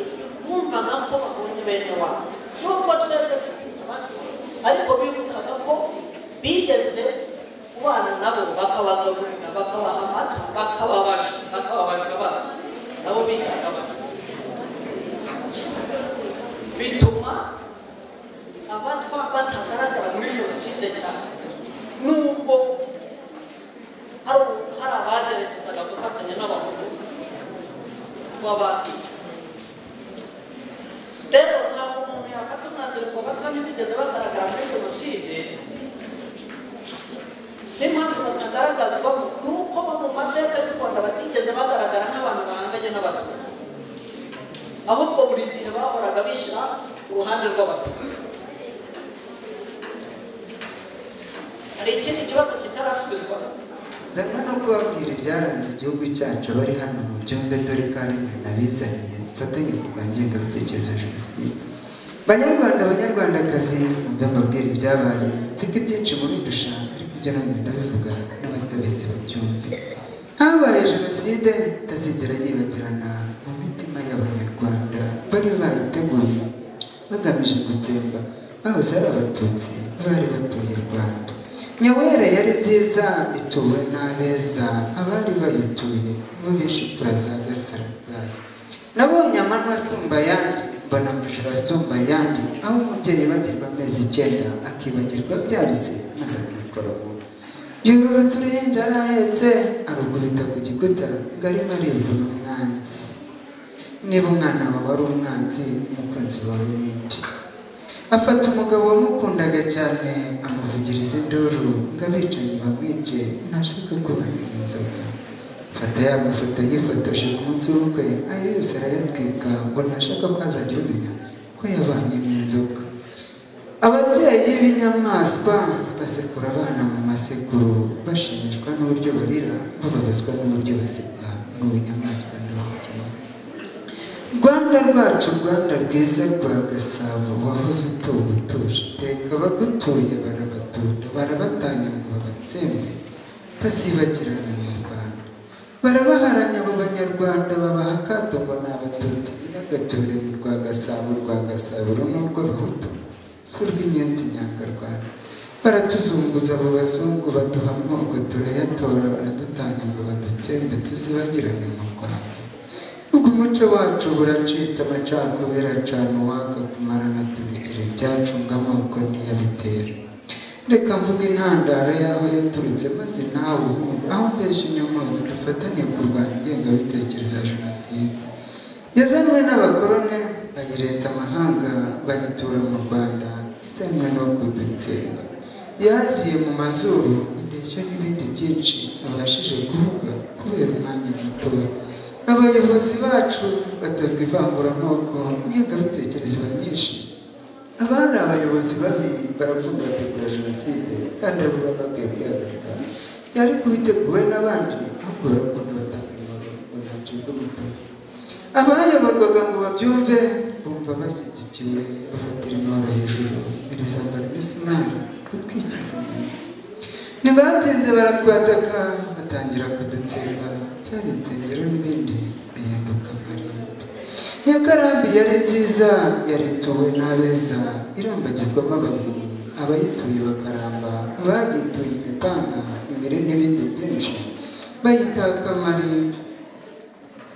bumvaga ko babonye bene wabo nubwo twebwe tubitaba ariko bibukaga ko bigeze kubana nabo bakabagaburira bakabaha amata bakababasha bakababaje abana nabo bitaga abana bituma kandi bigeze bagaragara muri jenoside niyo mpamvu batagaragazwa ni uko bo mu mateka y'u rwanda batigeze bagaragara nk'abantu bahanganye n'abatutsi ahubwo buri gihe bahoraga bishyira ku ruhande rw'abatutsi hari ikindi kibazo kitarasubizwa nzanwa no kubabwira ibyaranze igihugu cyacu abari hano mu byumve dore ko ari mwe nabizaniye dufatanye kurwanya ingengabitekerezo ya jenoside banyarwanda banyarwandakazi mbe mbabwira ibyabaye nsiko ibyinshi mubidusha ariko ibyo namwe ndabivuga n'abatabizi babyumve habaye jenoside itazigera yibagirana mu mitima y'abanyarwanda bari bayiteguye bagamije gutsemba bahoze ari abatutsi bari batuye u rwanda nyawera yari nziza ituwe n'abeza abari bayituye n'ubishupura za gasarabwayi nabonye amano asumba ayandi mbona amajoro asumba ayandi aho umubyeyi yibagirwa amezi icyenda akibagirwa bya bise maze akikora mu nda yurura uturinda arahetse arugubita ku gikuta ngo arimo aribura umwanzi niba umwana wawe ari umwanzi umukunzi wawe n'indi afata umugabo wamukundaga cyane amuvugiriza induru ngo abicanyi bamwice ntashaka kubana n'inzoga afata ya mafoto yifotoje ku munsi w'ubukwe ayo yose arayatwika ngo ntashaka ko hazajya umenya ko yabanyemo inzoga ababyeyi b'inyamaswa basekura abana mu masekuru bashimishwa n'uburyo barira bababazwa n'uburyo baseka n'ubunyamaswa n'ubugeni rwanda rwacu rwanda rwiza rwa gasabo wahoze utuwe utuje iteka abagutuye barabatunda barabatanya ngo babatsembe basibagirane mu rwanda barabaharanya abo banyarwanda babaha akato ngo ni abatutsi n'agature mu rwa gasabo rwa gasabo n'urw'abahutu si urw'inyenzi nyangarwanda baratuzunguza abo bazungu baduha amoko turayatora baradutanya ngo badutsembe tuzibagirane mu rwanda ubwo umuco wacu buracitse amacakubiri acana uwaka kumarana tubigira ibyacu ngo amoko ntiyabitera reka mvuga intandaro y'aho yaturutse maze nawe uhunge aho mbeshya inyomozi dufatanye kurwanya ingengabitekerezo ya jenoside yazanwe n'abakorone bayirenza amahanga bayitura mu rwanda isanwe no kudutsemba yaziye mu mazuru indeshyo n'ibindi byinshi abashije kuvuga kubera umwanya mutoya abayobozi bacu batozwa ivanguramoko n'ingengabitekerezo nyinshi abari abayobozi babi barakunda bategura jenoside kandi abo baba bakwiye kwihagarika yari kuba iteguwe n'abandi ahubwo barakunda batanga inkoro ngo ntacyo bw'umutoza abayoborwaga ngo babyumve bumva bashyigikiwe bafatira inkoro hejuru birizambara imisumari gutwikiza iminsi ntibatinze baratwataka batangira kudutsemba byari insengero n'ibindi bihinduka marembo nyakarambi yari nziza yarituwe n'abeza irambagizwamo abahinyi abayituye bakaramba bagituye imipanga imire n'ibindi byinshi bayitaka marembo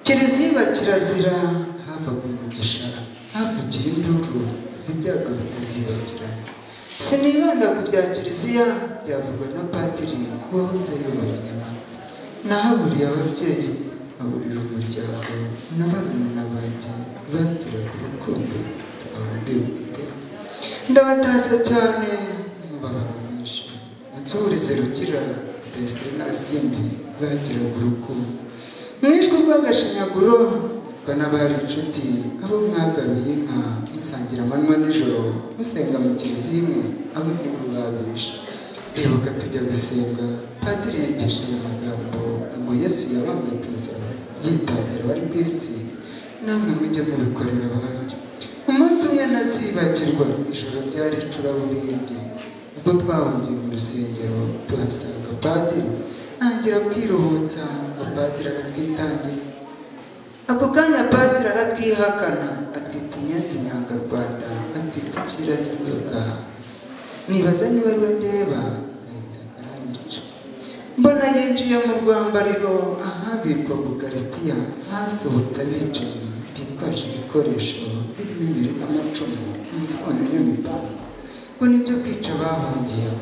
kiriziba kirazira havaga umugisha havugiye induru ibyago bitazibagirana sinibanda ku bya kiliziya byavugwa na patiri wahoze ayobora inyama nahaburiye ababyeyi nkaburira umuryango na barumuna banjye bagira ku rukundo nzahora mbibwira ndabatashya cyane umubabaro mwinshi munsurize rugira mbese n'abasimbi bagira ku rukundo mwishwe urw'agashinyaguro mutwa n'abari inshuti abo mwagabiye inka musangira amanywa nijoro musenga mu kiliziya imwe abo nibo babishe bibuka tujya gusenga padiri yigisha aya magambo ngo yesu yabambwe ku musaraba yitangira wari ku isi namwe mujye mubikorera abandi umunsi umwe nazibagirwa ijoro ryari icuraburindi ubwo twahungiye mu rusengero tuhasanga padiri ntangira kwiruhutsa ngo padiri aratwitangira ako kanya padiri aratwihakana atwita inyenzi nyangarwanda atwita ikirasi inzoga nibaza niba ariwe ndeba mbona yinjiye mu rwambariro ahabikwa bukarisitiya hasohotse abicanyi bitwaje ibikoresho birimo imirimo amacumu imifuno n'imipanga ngo nibyo kwica bahungiyeho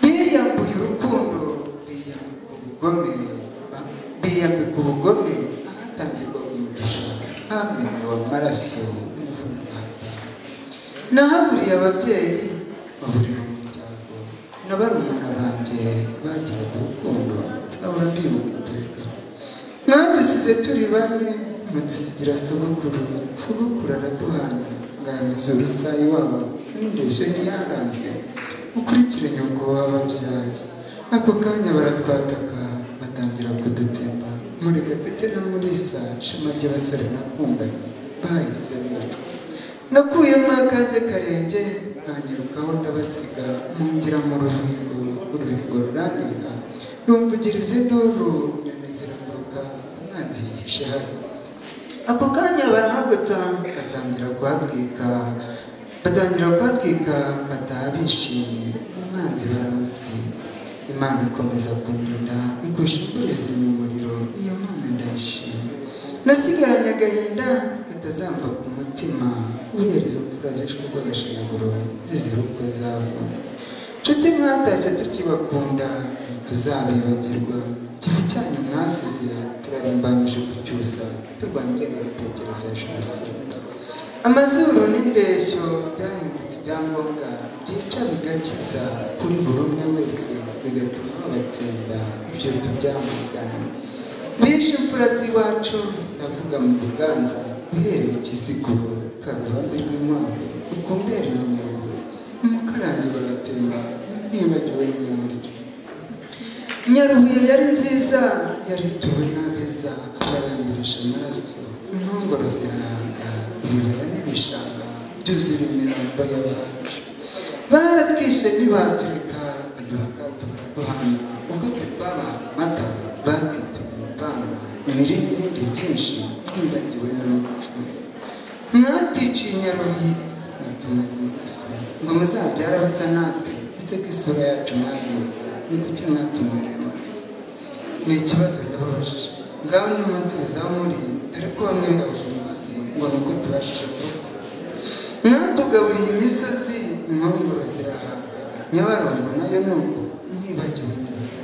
biyambuye urukundo biyambika ubugome biyambika ubugome ahatangirwa umugisha hamenewe amaraso umuvuno nahaburiye ababyeyi baburira umuryango na barumuna banjye bagiraga urukundo nzahora ndibuka iteka mwadusize turi bane mudusigira sogokuru sogokuru araduhana ngambiza urusayi wabo n'indeshyo ntiyaranzwe ukurikire nyoko wababyaye ako kanya baratwataka batangira kudutsemba murega ndetse na murisa ishema ry'abasore nakundaga bahise bicwa nakuyemo akajya karenge ntanyirukaho ndabasiga mungira mu rubingo urubingo ruranenga rumvugiriza induru nyoni ziraguruka umwanzi yihishe hano ako kanya barahagota batangira kuhatwika batangira kuhatwika bataha bishimye umwanzi baramutwita imana ikomeza kundunda ikushinguriza umuriro iyo mana ndayishima nasigaranye agahinda katazamva ku mutima kubera izo mfura zishwe urw'agashinyaguro zizira uko zavutse nshuti mwatashye tukibakunda ntituzabibagirwa igihe cyanyu mwasize turarimbanyije kucyusa turwanya ingengabitekerezo ya jenoside amazuru n'indeshyo byahindutse ibyangombwa byica bigakiza kuri buri umwe wese bigatuma babatsinda ibyo tubyamagana bishe imfura z'iwacu ndavuga mu buganza uhereye kisiguro karubambe rw'inkwavu ukumbere na nyabugo umukarangi bagatsinda ntibagiwe n'umuriro nyarubuye yari nziza yari ituwe n'abeza abayandurisha amaraso inkongoro ziranga ibibaya n'ibishanga byuzuye imirambo y'abacu baratwishe ntibaturika baduha akato baraduhana ubwo tutaba mata bakita umupanga imiri n'ibindi byinshi nibagiwe n'umuco mwatwiciye nyarubuye mutuma amaraso ngo muzabyara basa natwe ese ko isura yacu mwayibuka ni kuki mwatumira amaraso ni ikibazo ndababajije ngaho nimunsubizaho muri dore ko bamwe babujije rwose ngo ni uko tubashije kuruka mwatugaburiye imisozi inkongoro zirahaga nyabarongo nayo ni uko ntibagiwe nyabarongo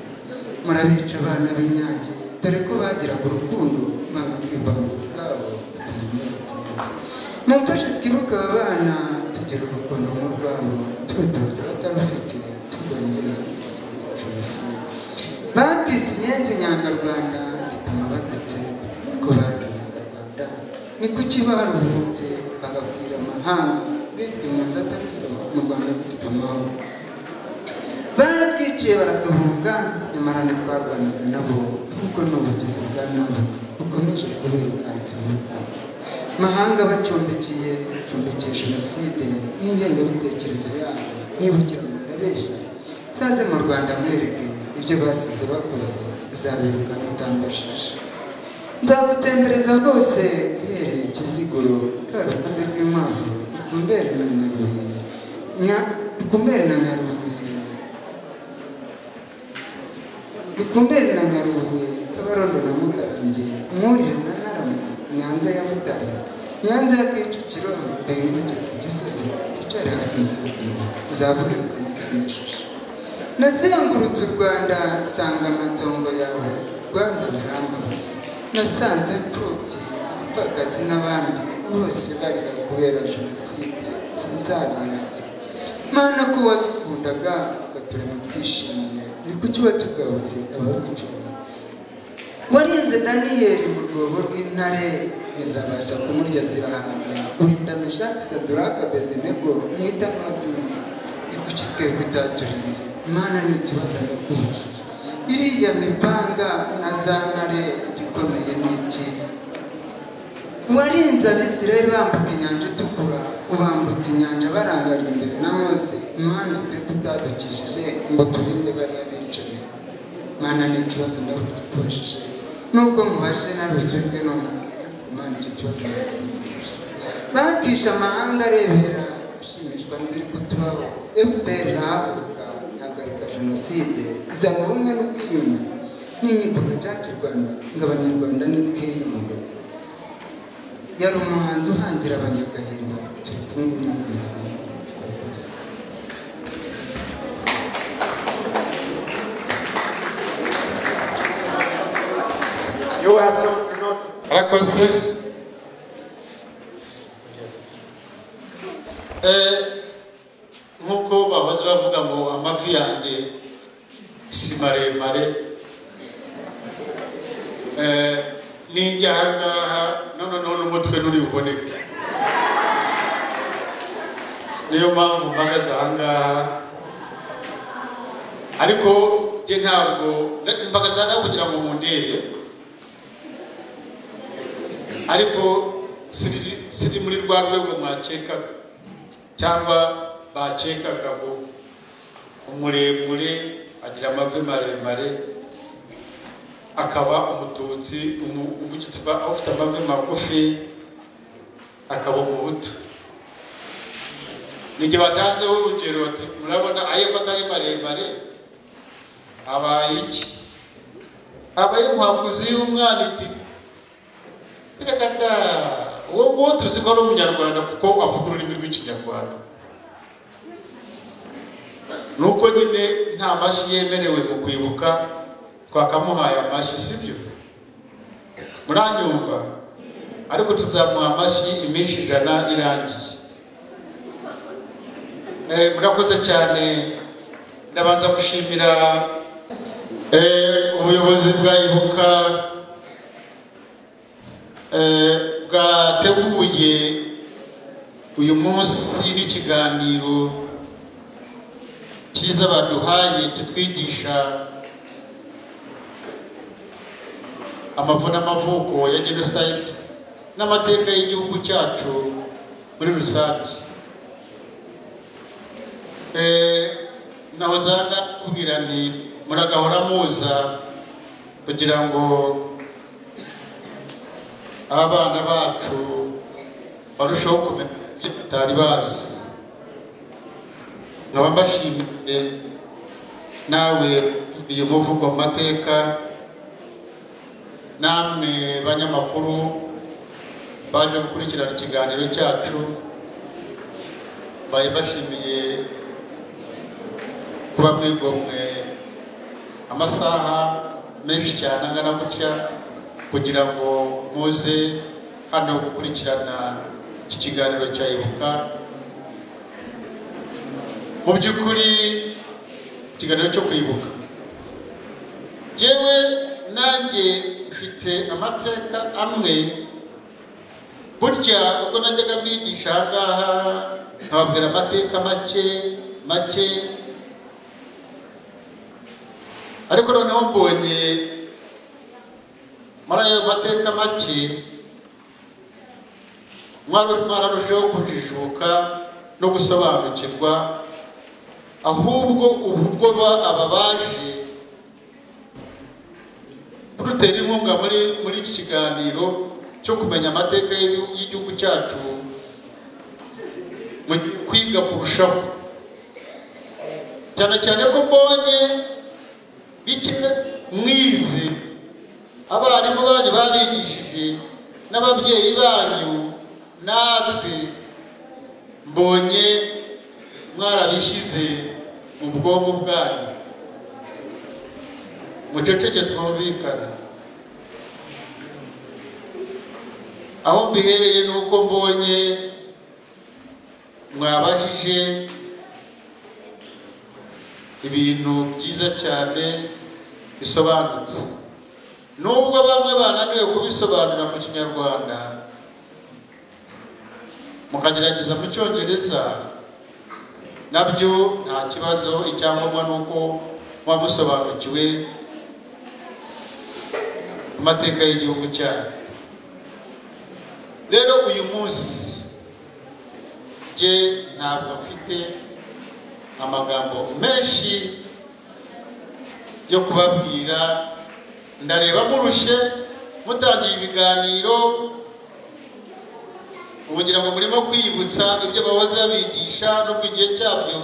murabica abana b'inyange dore ko bagiraga urukundo banga kwigwa mu bwabo tumenyeretseho mumfashe twibuke aba bana tugira urukundo nk'urwabo turutoza abatarufite turwongera gutekereza jenoside batwise inyenzi nyangarwanda bituma badutsemba ko bari abanyarwanda ni kuki baruhutse bagakwira amahanga bitwa impunzi atari zo mu rwanda dufite amahoro baratwiciye baratuhunga nyamara ntitwarwanaga nabo kuko ni ubugizi bwa nabi bukomeje kubirukansa ibihugu mahanga bacumbikiye bacumbikiye jenoside n'ingengabitekerezo yabo niba ugira ngo ndabeshya saze mu rwanda mwereke ibyo basize bakoze uzabiruka utambajije nzagutembereza rwose uhereye ikiziguro karuhande rw'inkwavu ukumbere na nyarubuye nya ukumbere na nyarubuye ukumbere na nyarubuye kabarondo na mukarange mwurire na naramu nyanza ya butare nyanza ya kicukiro ndayimukira ku gisozi ducare hasize uzagurirwa mukamishisha nazengurutse u rwanda nsanga amatongo yawe rwanda birambabaza nasanze imfubyi abapfakazi n'abandi bose barira kubera jenoside sinzabirage mana ko wadukundaga ugaturema twishimiye ni kuki watugabuze abagucunga warinze daniyeli mu rwobo rw'intare ntizabasha kumurya zirahanga urinda meshaki saduraka bedenego mu itanwa ry'umuriro ni kuki twebwe utaturinze imana ni ikibazo ndakubujije iriya mipanga na za ntare igikomeye ni iki warinze abisirayeli bambuka inyanja itukura ubambutse inyanja barangajwe imbere na mose imana twebwe utadukijije ngo turinde bariya bicaye imana ni ikibazo ndakubujije nubwo mubashe narusubizwe n'umuntu imana icyo kibazo ndakubujije bakisha amahanga arebera ashimishwa n'ibiri kutubaho fpr irahaguruka ihagarika jenoside izana ubumwe n'ubwiyunge n'inkiko gacaca u rwanda ngo abanyarwanda nitwiyunge yari umuhanzi uhangira abanyagahinda turi kumwe n'umuhanzi You are to- not. arakoze nk'uko bahoze bavuga ngo amavi yanjye si maremare Eh, nijya aha ngaha noneho n'umutwe nturi buboneke niyo mpamvu mpagaze aha ngaha ariko njye ntabwo mpagaze aha ngaha kugira ngo mundebe ariko siri- siri muri rwa rwego mwacekaga cyangwa bacekaga ngo umuremure agira amavi maremare akaba umututsi umu- umugituba ufite amavi magufi akaba umuhutu nijye batanzeho urugero bati murabona ayo atari maremare abaye iki abaye inkwakuzi y'umwana iti reka da uwo nguwo tuzi ko ari umunyarwanda kuko avuga ururimi rw'ikinyarwanda nuko nyine nta mashyi yemerewe mu kwibuka twakamuhaye amashyi sibyo muranyumva ariko tuzamuha amashyi iminsi ijana irangiye Eh, murakoze cyane ndabanza gushimira eh, ubuyobozi bwa ibuka eh, bwateguye uyu munsi n'ikiganiro cyiza baduhaye kitwigisha amavu n'amavuko ya jenoside n'amateka y'igihugu cyacu muri rusange Eh, naho zanga kubwira nti muragahora muza kugira ngo abana bacu barusheho kumenya ibyo batari bazi nkaba mbashimiye nawe uyu muvugo mu mateka namwe banyamakuru baje gukurikirana ikiganiro cyacu mbaye mbashimiye kuba mwigomwe amasaha menshi cyane angana gutya kugira ngo muze hano gukurikirana iki kiganiro cya ibuka mu by'ukuri ikiganiro cyo kwibuka yewe nanjye mfite amateka amwe burya ubwo najyaga mwigisha aha ngaha nkababwira amateka make make ariko noneho mbonye muri ayo mateka make mwari- mwararushijeho kujijuka no gusobanukirwa ahubwo ubu bwo ba- aba baje kudutera inkunga muri muri iki kiganiro cyo kumenya amateka y'igihugu- y'igihugu cyacu mu kwiga kurushaho cyane cyane ko mbonye bike mwize abarimu banyu barigishije n'ababyeyi banyu natwe mbonye mwarabishyize mu bwonko bwanyu muceceke twumvikana aho mbihereye ni uko mbonye mwabajije ibintu byiza cyane bisobanutse nubwo bamwe bananiwe kubisobanura mu kinyarwanda mukagerageza mu cyongereza nabyo nta kibazo icyangombwa ni uko muba musobanukiwe amateka y'igihugu cyanyu rero uyu munsi njye ntabwo mfite amagambo menshi yo kubabwira ndareba murushye mutangiye ibiganiro ubugira ngo murimo kwibutsa ibyo bahoze babigisha nubwo igihe cyabyo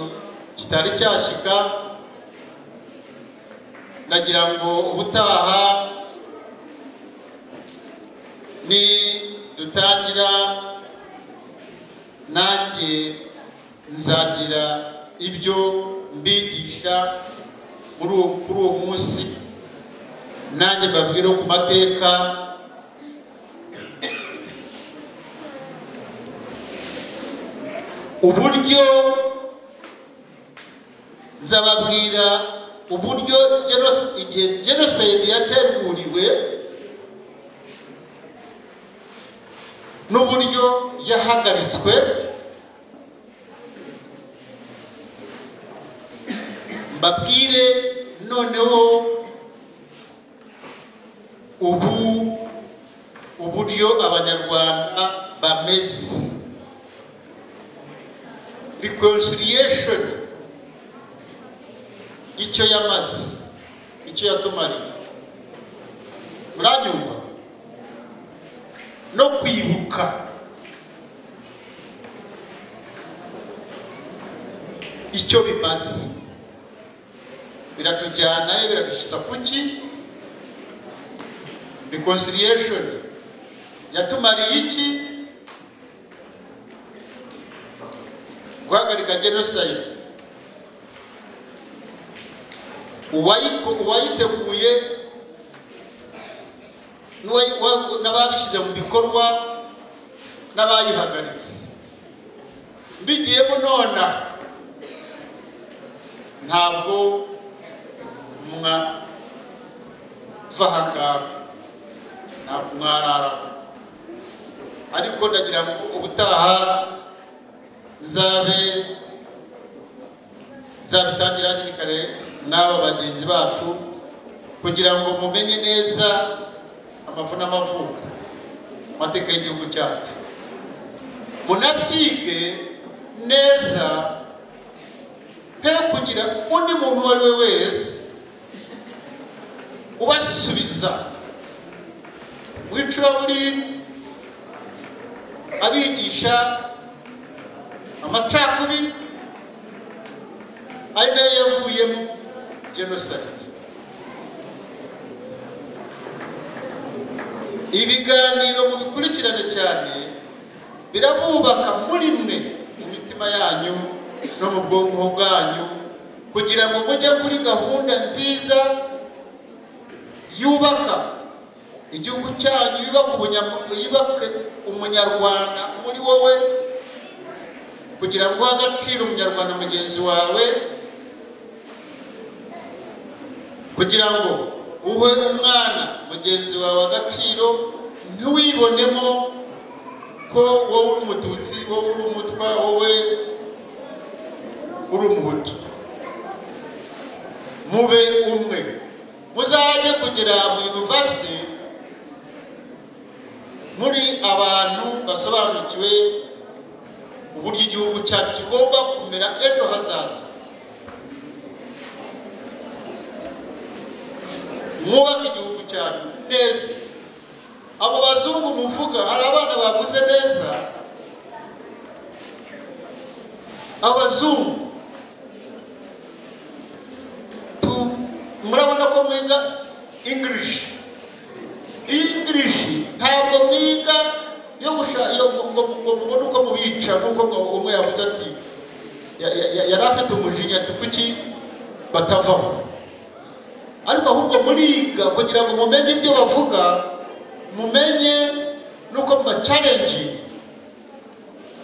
kitari cyashyika nagira ngo ubutaha ni dutangira nanjye nzagira ibyo mbigisha muri uwo kuri uwo munsi nanjye mbabwire ku mateka uburyo nzababwira uburyo genos- igihe jenoside yateguriwe n'uburyo yahagaritswe mbabwire noneho ubu uburyo abanyarwanda bameze reconciliation icyo yamaze icyo yatumariye muranyumva no kwibuka icyo bimaze biratujyana biradushyitsa kuki reconciliation yatumariye iki guhagarika genocide uwayiko- uwayiteguye n'uwayi- wa- n'ababishyize mu bikorwa n'abayihagaritse mbigiyemo nona ntabwo mwava aha ngaha ntabwo mwarara ariko ndagira ngo ubutaha nzabe nzabitangira hakiri kare n'aba bagenzi bacu kugira ngo mumenye neza amafu n'amavuko amateka y'igihugu cyacu munabyige neza pe kugira undi muntu uwo ari we wese ubasubiza w'icuraburindi abigisha amacakubiri ari nayo yavuyemo jenoside ibiganiro mubikurikirane cyane birabubaka muri mwe mu mitima yanyu no mu bwonko bwanyu kugira ngo mujye kuri gahunda nziza yubaka igihugu cyanyu yubaka ubunyam- yubake umunyarwanda muri wowe kugira ngo uhe agaciro umunyarwanda mugenzi wawe kugira ngo uhe umwana mugenzi wawe agaciro ntiwibonemo ko wowe uri umututsi wowe uri umutwa wowe uri umuhutu mube umwe muzajye kugera mu yunivasiti muri abantu basobanukiwe uburyo igihugu cyacu kigomba kumera ejo hazaza mwubake igihugu cyacu neza abo bazungu muvuga hari abana bavuze neza abazungu tu- murabona ko mwiga english english ntabwo mwiga yo gushaka ngo ngo mubone uko mubica nk'uko mwa- umwe yavuze ati ya- ya- ya- yari afite umujinya ati kuki batavaho ariko ahubwo muriga kugira ngo mumenye ibyo bavuga mumenye n'uko mu macarenjingi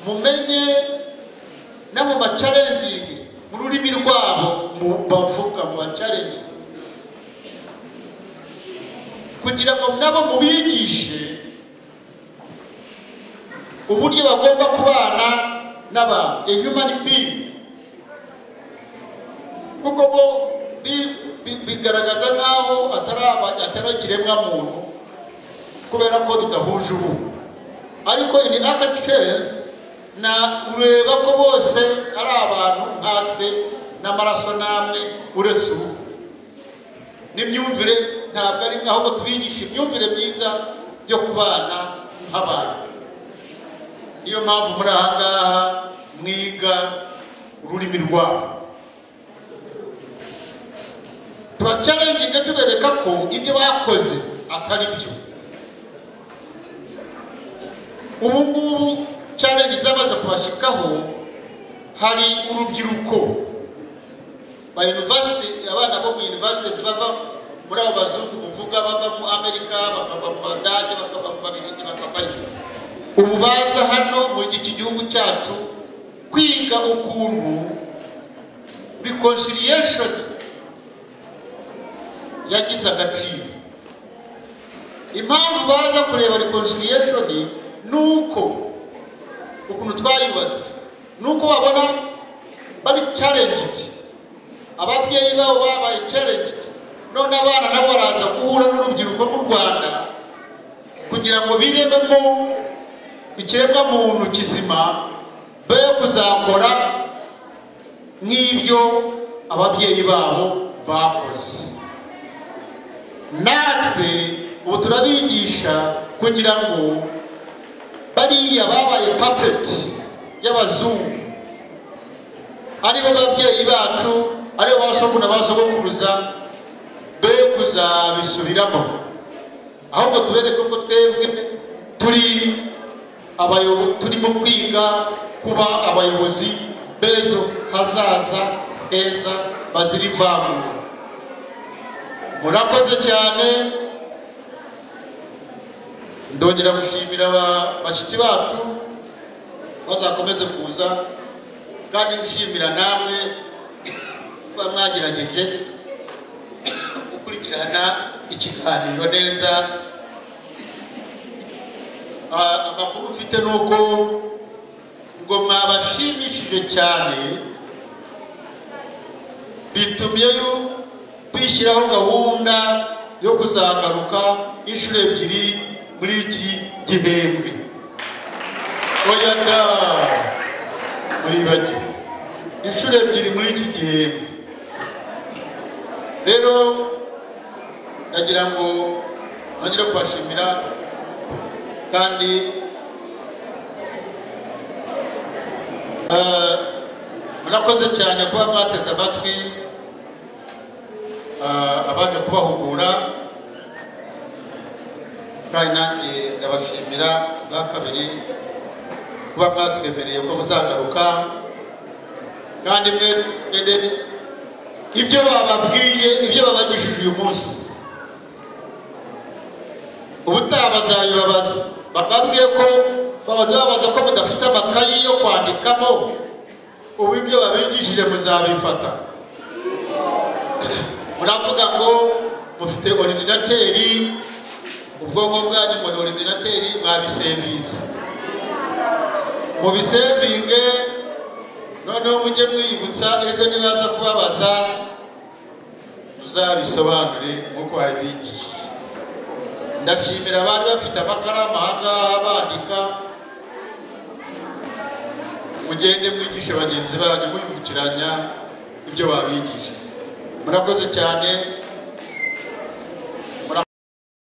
mumenye no mu macarenjingi mu rurimi rwabo mu bavuga mu macarenjingi kugira ngo nabo mubigishe uburyo bagomba kubana n'abantu a human being kuko bo bi- bi- bigaragaza nk'aho atari aba- atari ikiremwa muntu kubera ko tudahuje ubu ariko ini akacezi na ureba ko bose ari abantu nkatwe n'amaraso namwe uretse ubu n'imyumvire ntabwo ari imwe, ahubwo tubigisha imyumvire myiza yo kubana nk'abantu niyo mpamvu muri aha ngaha mwiga ururimi rwabo turacarenginga tubereka ko ibyo bakoze atari byo ubu ngubu carengi zamaze kubashikaho hari urubyiruko ba university abana bo mu university zibava muri abo bazungu muvuga bava mu amerika bakava mu badage bakava mu babirigi bakava ubu baza hano mu iki gihugu cyacu kwiga ukuntu reconciliation yagize agaciro impamvu baza kureba reconciliation ni uko ukuntu twayubatse ni uko babona bari challenged ababyeyi babo babaye challenged none abana nabo baraza guhura n'urubyiruko rw'u rwanda kugira ngo birememo ikiremwa muntu kizima be kuzakora nk'ibyo ababyeyi babo bakoze natwe ubu turabigisha kugira ngo bariya babaye papeti y'abazungu aribo babyeyi bacu aribo basoguna basogokuruza be kuzabisubiramo ahubwo tubereke ko twebwe turi abayobo turimo kwiga kuba abayobozi b'ejo hazaza heza bazira ivangura murakoze cyane ndongera gushimira ba- bashiki bacu bazakomeze kuza kandi nshimira namwe kuba mwagerageje gukurikirana ikiganiro neza Ah, amakuru mfite ni uko ngo mwabashimishije cyane bitumye yu- bishyiraho gahunda yo kuzagaruka inshuro ebyiri muri iki gihembwe oya da muribagiwe inshuro ebyiri muri iki gihembwe rero ndagira ngo nongere kubashimira kandi eh, murakoze cyane kuba mwateze amatwi eh, abaje kubahugura kandi nanjye ndabashimira bwa kabiri kuba mwatwemereye ko muzagaruka kandi mwe mwene ibyo bababwiye ibyo babagishije uyu munsi ubutaha bazabibabaza bababwiye ko babaza babaza ko mudafite amakayi yo kwandikamo ubu ibyo babigishije muzabifata muravuga ngo mufite oridinateri ubwonko bwanyu ngo ni oridinateri mwabisevinze mubisevinge noneho mujye mwiyibutsa ejo nibaza kubabaza muzabisobanure nk'uko babigishije ndashimira abari bafite amakaramu aha ngaha bandika mugende mwigishe bagenzi banyu mubibukiranya ibyo babigishije murakoze cyane